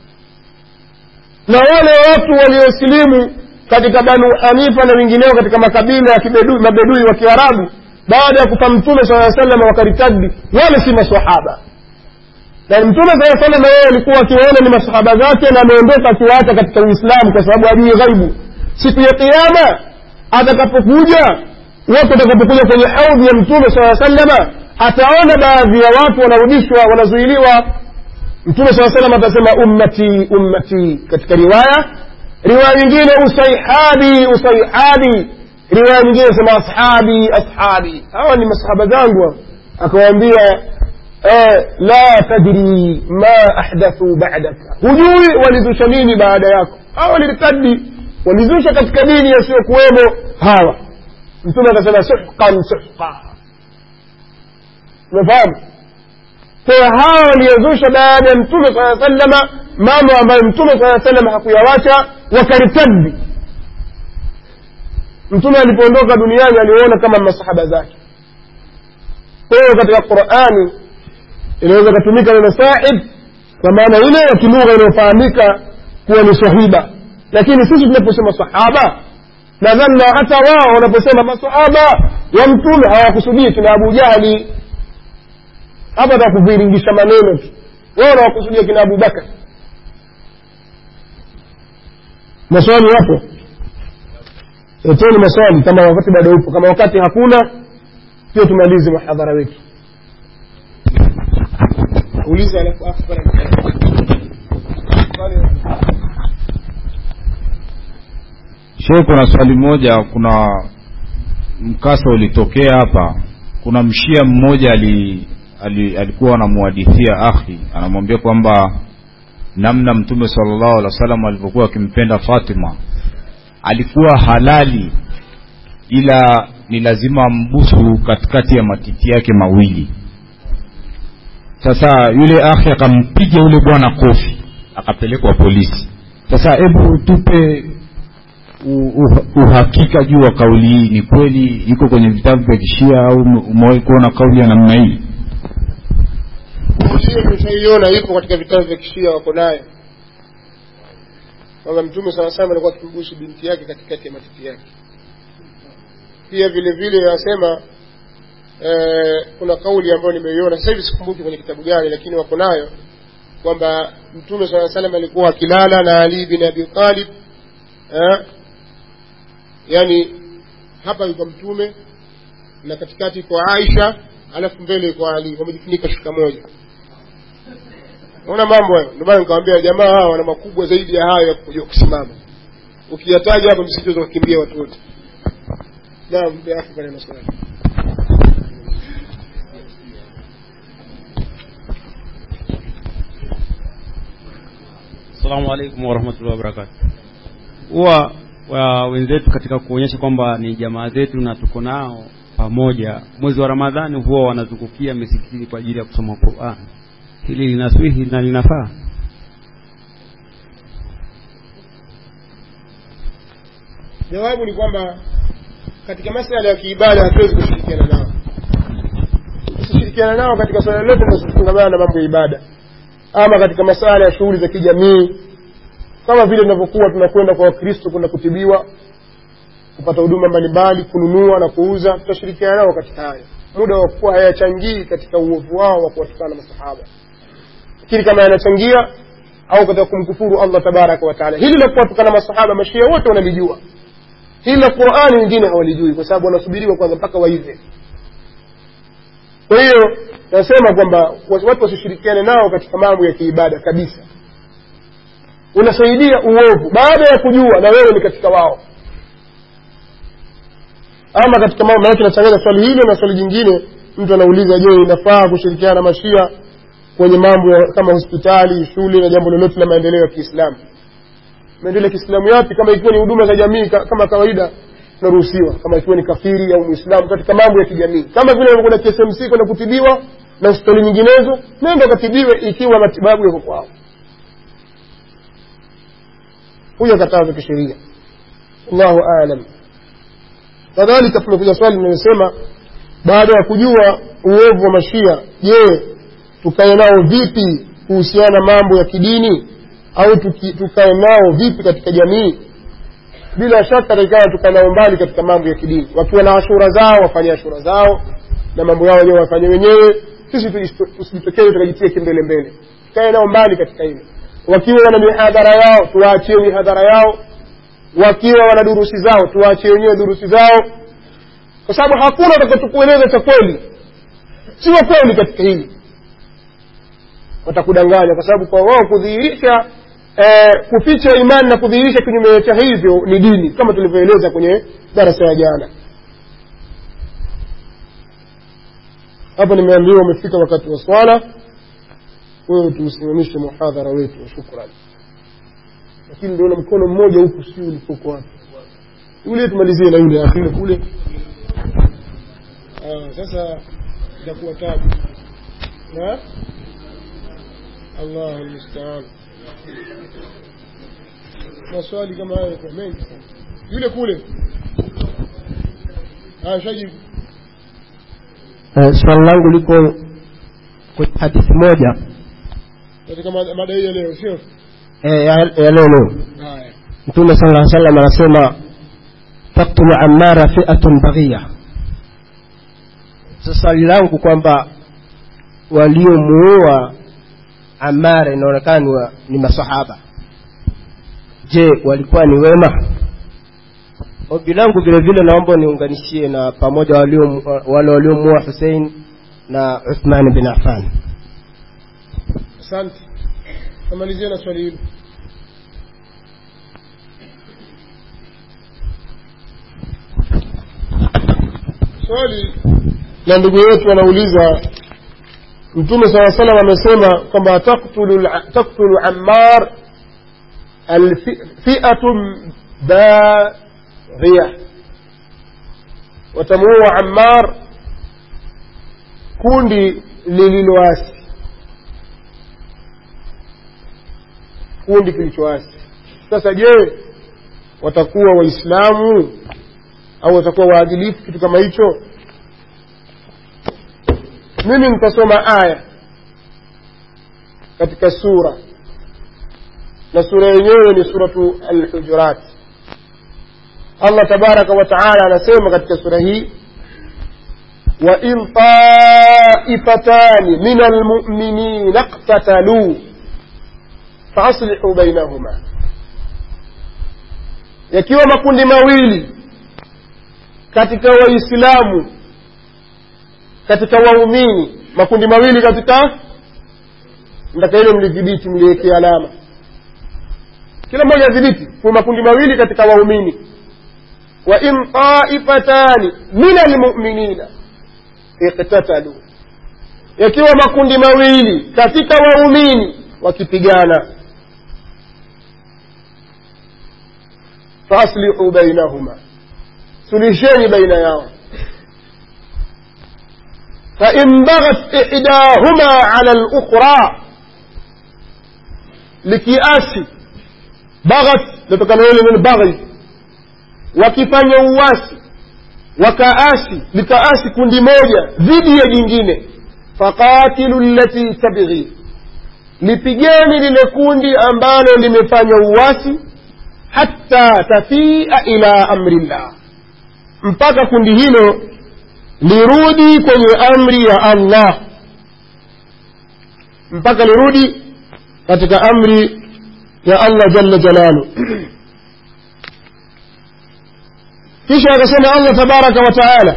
na wale watu waliosilimu katika banu hanifa na wengineo katika makabila ya mabedui wa kiarabu baada ya kufa mtume saa salam wakaritadi wale si masahaba na mtume saa salam yeye alikuwa akiwaona ni masahaba zake na ameondoka akiwaacha katika uislamu kwa sababu ajui ghaibu siku ya kiama atakapokuja watu watakapokuja kwenye haudhi ya mtume saa salama ataona baadhi ya watu wanarudishwa wanazuiliwa mtume saa salam atasema ummati ummati katika riwaya riwaya nyingine usaihabi usaihabi riwaya nyingine sema ashabi ashabi hawa ni masahaba zangu akawaambia eh, la tadri ma ahdathu ba'daka hujui walizusha nini baada yako hawa walirtadi walizusha katika dini yasiyokuwemo hawa mtume akasema suhqan suhqa umefahamu kwa hawa waliozusha baada ya mtume saa salama mambo ambayo mtume saa salama hakuyawacha wakaritadi mtume alipoondoka duniani aliona kama masahaba zake kwa hiyo katika qurani inaweza ikatumika neno sahib kwa maana ile ya kilugha inayofahamika kuwa ni sahiba lakini sisi tunaposema sahaba nadhani na hata wao wanaposema masahaba wa mtume hawakusudii kina abu jahli hapa takuviringisha maneno tu wao wanawakusudia kina abu bakar maswali yapo leteni maswali kama wakati bado upo kama wakati hakuna pia tumalize muhadhara wetu uliza alafu afu Sheikh, kuna swali moja. Kuna mkasa ulitokea hapa. Kuna mshia mmoja ali, ali, alikuwa anamuhadithia akhi, anamwambia kwamba namna Mtume sallallahu alaihi wasallam alivyokuwa akimpenda Fatima alikuwa halali, ila ni lazima ambusu katikati ya matiti yake mawili. Sasa yule akhi akampiga yule bwana kofi akapelekwa polisi sasa hebu tupe u- u- uhakika juu wa kauli hii ni kweli iko kwenye vitabu vya kishia au ume- umewahi kuona kauli ya namna hii hiyo tumeshaiona ipo katika vitabu vya kishia wako nayo kwamba mtume sana sana alikuwa akimbusu binti yake katikati ya matiti yake pia vile vile anasema eh, kuna kauli ambayo nimeiona sasa hivi sikumbuki kwenye kitabu gani lakini wako nayo kwamba mtume saa salam alikuwa akilala na ali bin abi talib eh, yani hapa yuko mtume na katikati iko aisha alafu mbele iko ali wamejifunika shuka moja naona mambo hayo ndio maana nikamwambia jamaa hawa wana makubwa zaidi ya hayo ya kujua kusimama ukiyataja hapa msichoweza kukimbia watu wote naam ya akhi bwana maswali Assalamu alaikum warahmatullahi wabarakatuh. Huwa wa wenzetu katika kuonyesha kwamba ni jamaa zetu na tuko nao pamoja, mwezi wa Ramadhani huwa wanazungukia misikitini kwa ajili ya kusoma Qur'an. Hili linaswihi na linafaa? jawabu ni kwamba katika masala ya kiibada hatuwezi kushirikiana nao tusishirikiana nao katika swala lote linalofungamana na mambo ya ibada ama katika masala ya shughuli za kijamii kama vile tunavyokuwa tunakwenda kwa wakristo kwenda kutibiwa kupata huduma mbalimbali kununua na kuuza tutashirikiana nao katika haya muda wa kuwa hayachangii katika uovu wao wa kuwatukana masahaba lakini kama yanachangia au katika kumkufuru allah tabaraka wataala hili la kuwatukana masahaba mashia wote wanalijua hili la qurani wengine hawalijui kwa sababu wanasubiriwa kwanza mpaka waive kwa hiyo nasema kwamba watu wasishirikiane nao katika mambo ya kiibada kabisa unasaidia uovu baada ya kujua na wewe ni katika wao ama katika mambo maanake nachanganya swali hilo na swali jingine mtu anauliza je inafaa kushirikiana na mashia kwenye mambo ya kama hospitali shule na jambo lolote la maendeleo ya kiislamu maendeleo ya kiislamu yapi kama ikiwa ni huduma za jamii ka, kama kawaida tunaruhusiwa kama ikiwa ni kafiri au muislamu katika mambo ya kijamii kama vile unakwenda KSMC kwenda kutibiwa na hospitali nyinginezo nenda ukatibiwe ikiwa matibabu yako kwao huyo katazo kisheria allahu alam kadhalika tumekuja swali linalosema baada ya kujua uovu wa mashia je tukae nao vipi kuhusiana na mambo ya kidini au tuki, tukae nao vipi katika jamii bila shaka taikana tukae nao mbali katika mambo ya kidini wakiwa na ashura zao wafanye ashura zao na mambo yao wenyewe wafanye wenyewe sisi tusijitokeze tukajitia kimbele mbele tukae nao mbali katika hilo wakiwa wana mihadhara yao tuwaachie mihadhara yao wakiwa wana durusi zao tuwaachie wenyewe durusi zao kwa sababu hakuna atakachokueleza cha kweli si wa kweli katika hili watakudanganya kwa sababu kwa wao kudhihirisha eh, kuficha imani na kudhihirisha kinyume cha hivyo ni dini kama tulivyoeleza kwenye darasa ya jana hapa nimeambiwa umefika wakati wa swala wewe tuusimamishe muhadhara wetu wa shukrani lakini ndio mkono mmoja huku si ulipoko wapi yule tumalizie na yule akhiri kule ah, sasa itakuwa tabu na Allah almustaan maswali kama hayo kwa mengi yule kule ah shajibu Eh, swali langu liko kwenye hadithi moja katika mada mada hii ya leo sio eh, ya ya leo leo haya mtume sala lla salam anasema taktulu amara fiatun baghia sasa swali langu kwamba waliomuua amara inaonekana ni, wa- ni masahaba je walikuwa ni wema ombi langu vile vile naomba niunganishie na pamoja walio- wale waliomuua husein na uthman bin affan asante tamalizia na swali hilo swali la ndugu yetu anauliza mtume saa salam amesema kwamba taktulu taktulu ammar alfi- fiatun baghia watamuua ammar kundi lililoasi kikundi kilichoasi sasa je watakuwa waislamu au watakuwa waadilifu kitu kama hicho mimi nitasoma aya katika sura na sura yenyewe ni suratu alhujurat allah tabaraka wa taala anasema katika sura hii وإن طائفتان من المؤمنين اقتتلوا فأصلحوا بينهما yakiwa makundi mawili katika waislamu katika waumini makundi mawili katika ndaka hilo mlidhibiti mliwekea alama kila mmoja adhibiti kwa makundi mawili katika waumini wa in taifatani min almuminina iktatalu yakiwa makundi mawili katika waumini wakipigana faaslihu bainahuma sulisheni baina yao fain baghat ihdahuma ala lukhra likiasi baghat natokana ile neno baghi wakifanya uwasi wakaasi likaasi kundi moja dhidi ya jingine faqatilu llati tabghi lipigeni lile kundi ambalo limefanya uwasi hatta tafia ila amri llah mpaka kundi hilo lirudi kwenye amri ya allah mpaka lirudi katika amri ya allah jalla jalalu kisha akasema allah tabaraka wa taala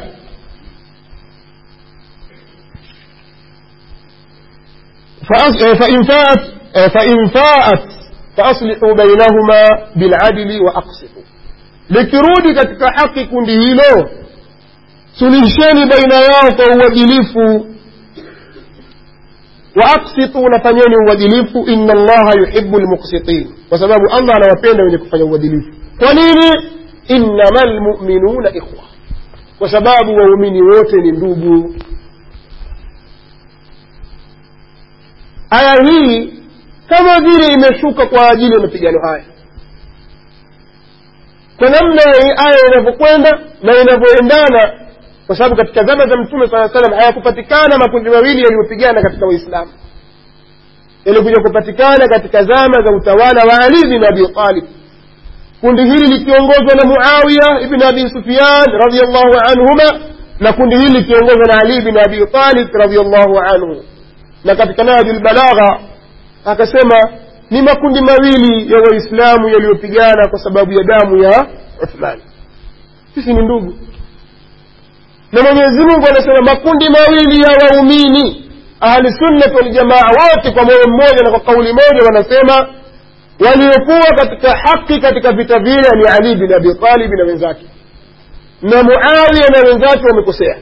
فإن فاءت فإن فاءت فأصلحوا بينهما بالعدل وأقسطوا likirudi katika haki kundi hilo sulihisheni baina yao kwa uadilifu waaksitu nafanyeni uadilifu ina allaha yuhibu lmuksitin kwa sababu allah anawapenda wenye kufanya uadilifu kwa nini innama lmuminuna ikhwa kwa sababu waumini wote ni ndugu aya hii kama vile imeshuka kwa ajili ya mapigano haya kwa namna hii aya inavyokwenda na inavyoendana kwa sababu katika zama za mtume saa salam hayakupatikana makundi mawili yaliyopigana katika waislamu yalikuja kupatikana katika zama za utawala wa ali bin abi talib kundi hili likiongozwa na muawiya ibn abi sufyan radiallahu anhuma na kundi hili likiongozwa na ali bin abi talib radiallahu anhu na katika nahju lbalagha akasema ni makundi mawili ya waislamu yaliyopigana kwa sababu ya damu ya uthmani sisi ni ndugu na mwenyezi mungu anasema makundi mawili ya waumini ahlisunnati waljamaa wote kwa moyo mmoja na kwa kauli moja wanasema waliokuwa katika haki katika vita vile ni ali bin abi talib na wenzake na muawiya na wenzake wamekosea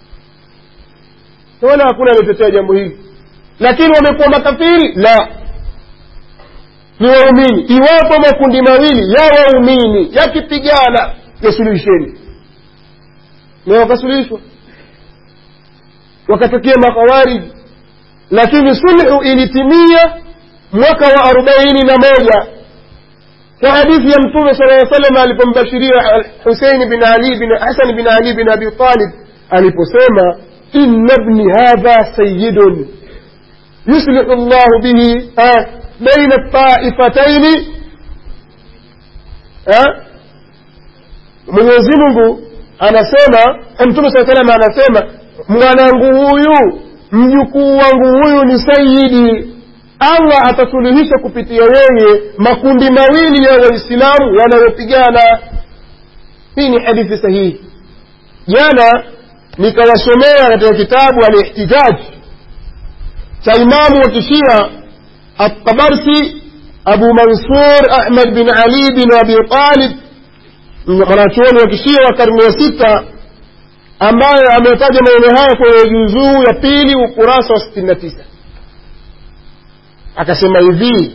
wala hakuna aliotetea jambo hili lakini wamekuwa makafiri la ni waumini iwapo makundi mawili ya waumini yakipigana yasuluhisheni na wakasuluhishwa wakatokea makhawariji lakini sulhu ilitimia mwaka wa arobaini na moja kwa hadithi ya mtume sala aa salam alipombashiria huseini bin ali bin hasan bin ali bin abi talib aliposema inna bni hadha sayidun yuslihu llahu bihi baina taifataini mwenyezi mungu anasema mtume saa salam anasema mwanangu huyu mjukuu wangu huyu ni sayidi allah atasuluhisha kupitia yeye makundi mawili ya waislamu yanayopigana hii ni hadithi sahihi jana nikawasomea katika kitabu alihtijaj cha imamu wa kishia الطبرسي أبو منصور أحمد بن علي بن أبي طالب mwanachuoni wa kishia wa karne ya sita ambaye ametaja maneno haya kwenye juzuu ya pili ukurasa wa sitini na tisa akasema hivi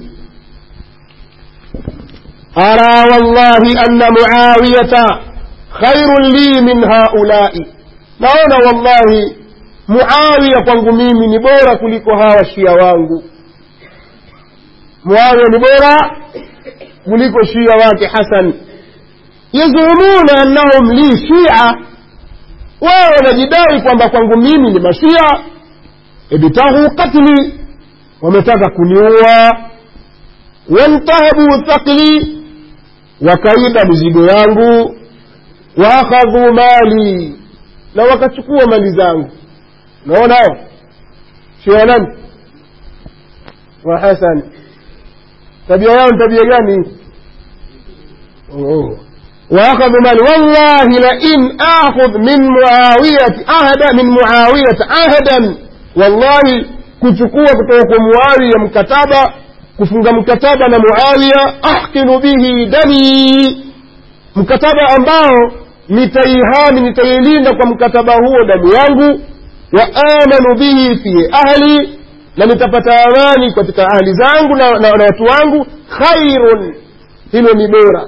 ara wallahi anna muawiyata khairun li min haulai naona wallahi muawiya kwangu mimi ni bora kuliko hawa shia wangu muawiya ni bora kuliko shia wake hasan yazumuna annahum li shia wao wanajidai kwamba kwangu mimi ni mashia ibtaghu qatli wametaka kuniua wantahabu thaqli wakaiba mizigo yangu waakhadhu mali na wakachukua mali zangu unaona hao shia nani wa hasan tabia yao ni tabia gani oh. واخذ مال والله لئن اخذ من معاويه عهدا من معاويه عهدا والله kuchukua kutoka kwa muawiya mkataba kufunga mkataba na muawiya ahkinu bihi dami mkataba ambao nitaihami nitailinda kwa mkataba huo damu yangu wa amanu bihi fi ahli na nitapata amani katika ahli zangu na, na, na watu wangu khairun hilo ni bora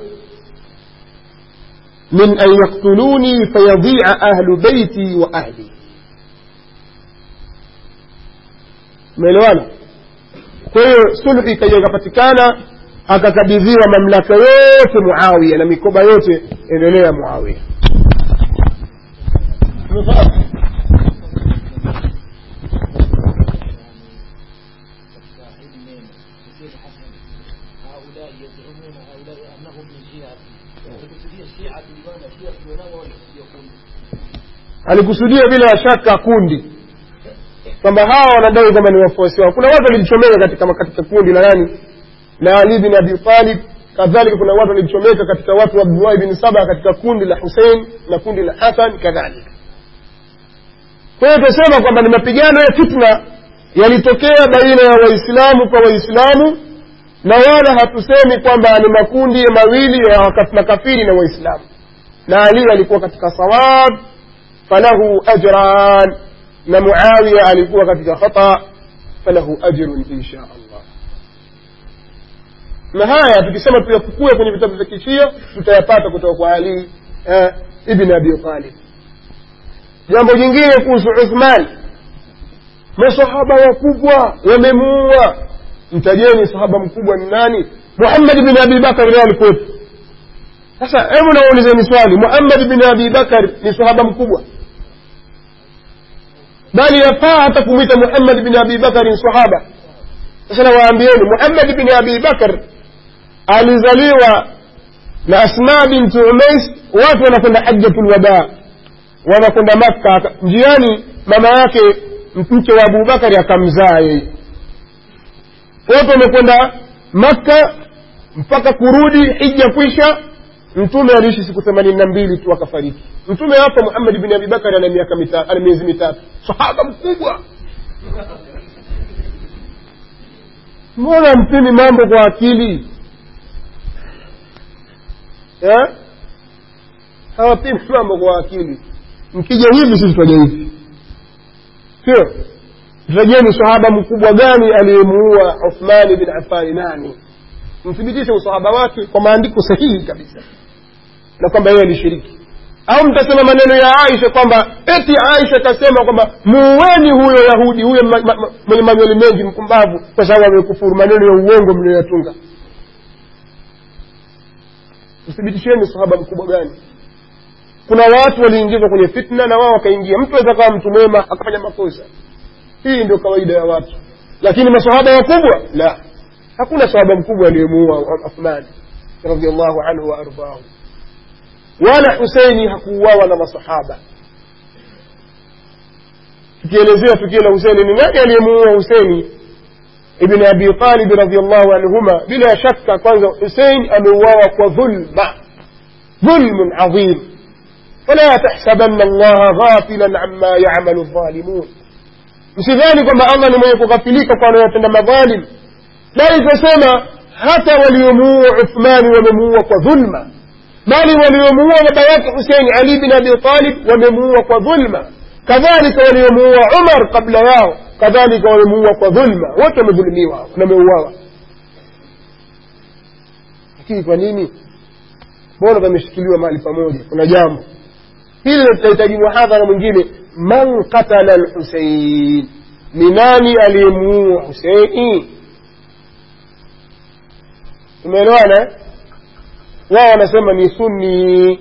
min an yaktuluni fayadhia ahlu beiti wa ahli umeelewana kwa hiyo sulhu ikaja ikapatikana akakabidhiwa mamlaka yote muawiya na mikoba yote endelea muawiya alikusudia bila shaka kundi kwamba hawa wanadai kwamba ni wafuasi wao kuna watu walijichomeka katika, katika kundi la nani la ali bin abi talib kadhalika kuna watu walijichomeka katika watu wa abdullahi bin saba katika kundi la husein na kundi la hasan kadhalika kwa hiyo tunasema kwamba ni mapigano ya fitna yalitokea baina ya waislamu kwa waislamu na wala hatusemi kwamba ni makundi mawili ya makafiri na waislamu na ali alikuwa katika sawab falahu ajran na muawiya alikuwa katika khata falahu ajrun insha allah na haya tukisema tuyafukue kwenye vitabu vya kishia tutayapata kutoka kwa ali eh, ibn abi talib jambo jingine kuhusu uthman masahaba wakubwa wamemuua mtajeni sahaba mkubwa ni nani muhammad bin abi bakar naye alikuwepo sasa hebu naulizeni swali muhammad bin abi bakar ni sahaba mkubwa bali yafaa hata kumwita muhammad bin abi bakar ni sahaba sasa nawaambieni muhammad bin abi bakar alizaliwa na asma bintu umais watu wanakwenda hajjatu lwadaa wanakwenda makka njiani mama yake mke wa abubakari akamzaa yeye wote wamekwenda makka mpaka kurudi hija kwisha mtume aliishi siku themanini na mbili tu akafariki mtume hapa muhammad bin abibakari ana miaka mita, ana miezi mitatu sahaba mkubwa mbona mpimi mambo kwa akili eh? hawapimi mambo kwa akili mkija hivi sisi tutaja hivi sio tutajeni sahaba mkubwa gani aliyemuua uthmani bin afani nani mthibitishe usahaba wake kwa maandiko sahihi kabisa na kwamba yeye alishiriki au mtasema maneno ya aisha kwamba eti aisha akasema kwamba muueni huyo yahudi huyo mwenye manywele mengi mpumbavu kwa sababu amekufuru maneno ya uongo mliyoyatunga mthibitisheni sahaba mkubwa gani kuna watu waliingizwa kwenye fitna na wao wakaingia mtu aweza kawa mtu mwema akafanya makosa hii ndio kawaida ya watu lakini masahaba wakubwa la hakuna sahaba mkubwa aliyemuua uthmani radiallahu anhu waardahu wala huseini hakuuawa na masahaba tukielezea tukio la huseini ni nani aliyemuua huseini ibn abi talib radiallahu anhuma bila shaka kwanza husein ameuawa kwa dhulma dhulmun adhim فلا تحسبن الله غافلا عما يعمل الظالمون msidhani kwamba allah ni mwenye kughafilika kwa wanayotenda madhalim bali tunasema hata waliomuua uthmani wamemuua kwa dhulma bali waliomuua baba yake husein ali bin abi talib wamemuua kwa dhulma kadhalika waliomuua umar kabla yao kadhalika wamemuua kwa dhulma wote wamedhulumiwa na wameuawa lakini kwa nini mbona pameshikiliwa mahali pamoja kuna jambo hili litahitaji muhadhara mwingine man qatala lhusein ni nani aliyemuua huseini tumeelewana eh? wao wanasema ni sunni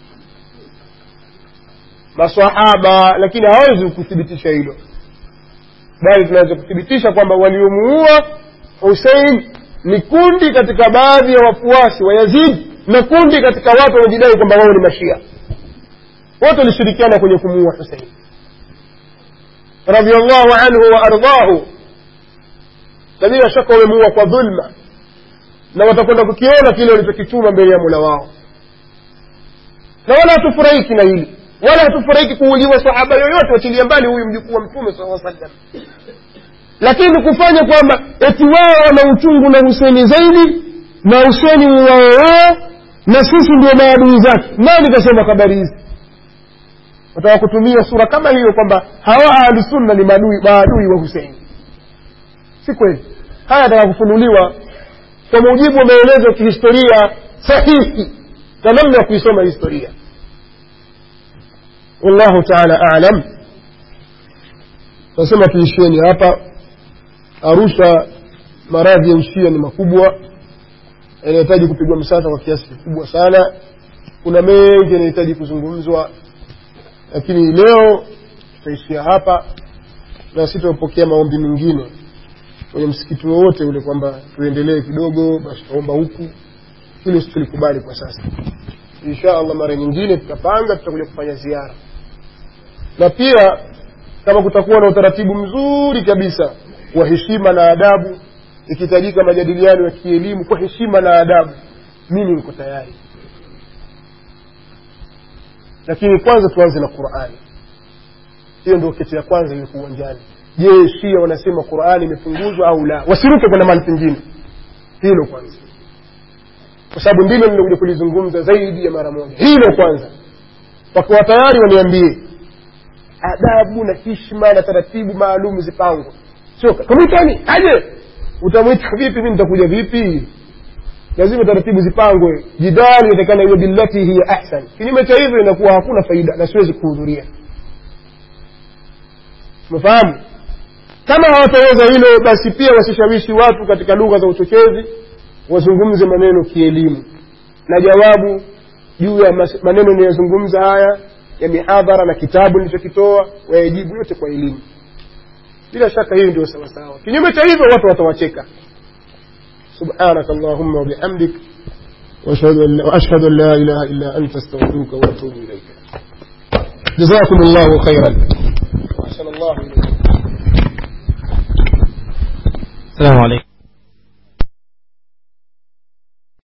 masahaba lakini hawezi kuthibitisha hilo bali tunaweza kuthibitisha kwamba waliomuua husein ni kundi katika baadhi ya wafuasi wa yazid na kundi katika watu wanaojidai kwamba wao ni mashia wote walishirikiana kwenye kumuua husein radiallahu anhu wa ardhahu na bila shaka wamemuua kwa dhulma na watakwenda kukiona kile walichokituma mbele ya mula wao na wala hatufurahiki na hili wala hatufurahiki kuuliwa sahaba yoyote wachilia mbali huyu mjukuu wa mtume saa sallam lakini kufanya kwamba eti wao wana uchungu na huseni zaidi na huseni wao wao na sisi ndio maadui zake nani kasema habari hizi wataka kutumia sura kama hiyo kwamba hawa ahlusunna ni maadui maadui wa huseini si kweli haya ataka kufunuliwa kwa mujibu wa maelezo ya kihistoria sahihi na namna ya kuisoma historia wallahu taala alam nasema tuishieni hapa arusha maradhi ya ushia ni makubwa yanahitaji kupigwa msasa kwa kiasi kikubwa sana kuna mengi yanahitaji kuzungumzwa lakini leo tutaishia hapa na sitapokea maombi mengine kwenye msikiti wowote ule kwamba tuendelee kidogo basi taomba huku hilo situlikubali kwa sasa insha allah mara nyingine tutapanga tutakuja kufanya ziara na pia kama kutakuwa na utaratibu mzuri kabisa wa heshima na adabu ikihitajika majadiliano ya kielimu kwa heshima na adabu mimi niko tayari lakini kwanza tuanze na qurani hiyo ndio keti ya kwanza ilikuwa uwanjani je shia wanasema qurani imepunguzwa au la wasiruke kwenda mahali pengine hilo kwanza kwa sababu ndilo nilikuja kulizungumza zaidi ya mara moja hilo kwanza wakiwa tayari waniambie adabu na hishma na taratibu maalum zipangwe sio tumwitani aje utamwita vipi mi nitakuja vipi lazima taratibu zipangwe jidali inatakana iwe billati hiya ahsan kinyume cha hivyo inakuwa hakuna faida na siwezi kuhudhuria umefahamu kama hawataweza hilo basi pia wasishawishi watu katika lugha za uchochezi wazungumze maneno kielimu na jawabu juu ya mas- maneno niyozungumza haya ya mihadhara na kitabu nilichokitoa wayajibu yote kwa elimu bila shaka hiyo ndio sawasawa kinyume cha hivyo watu watawacheka subhanaka allahumma wabihamdik واشهد ان واشهد ان لا اله الا انت استغفرك واتوب اليك جزاكم الله خيرا واحسن الله اليكم السلام عليكم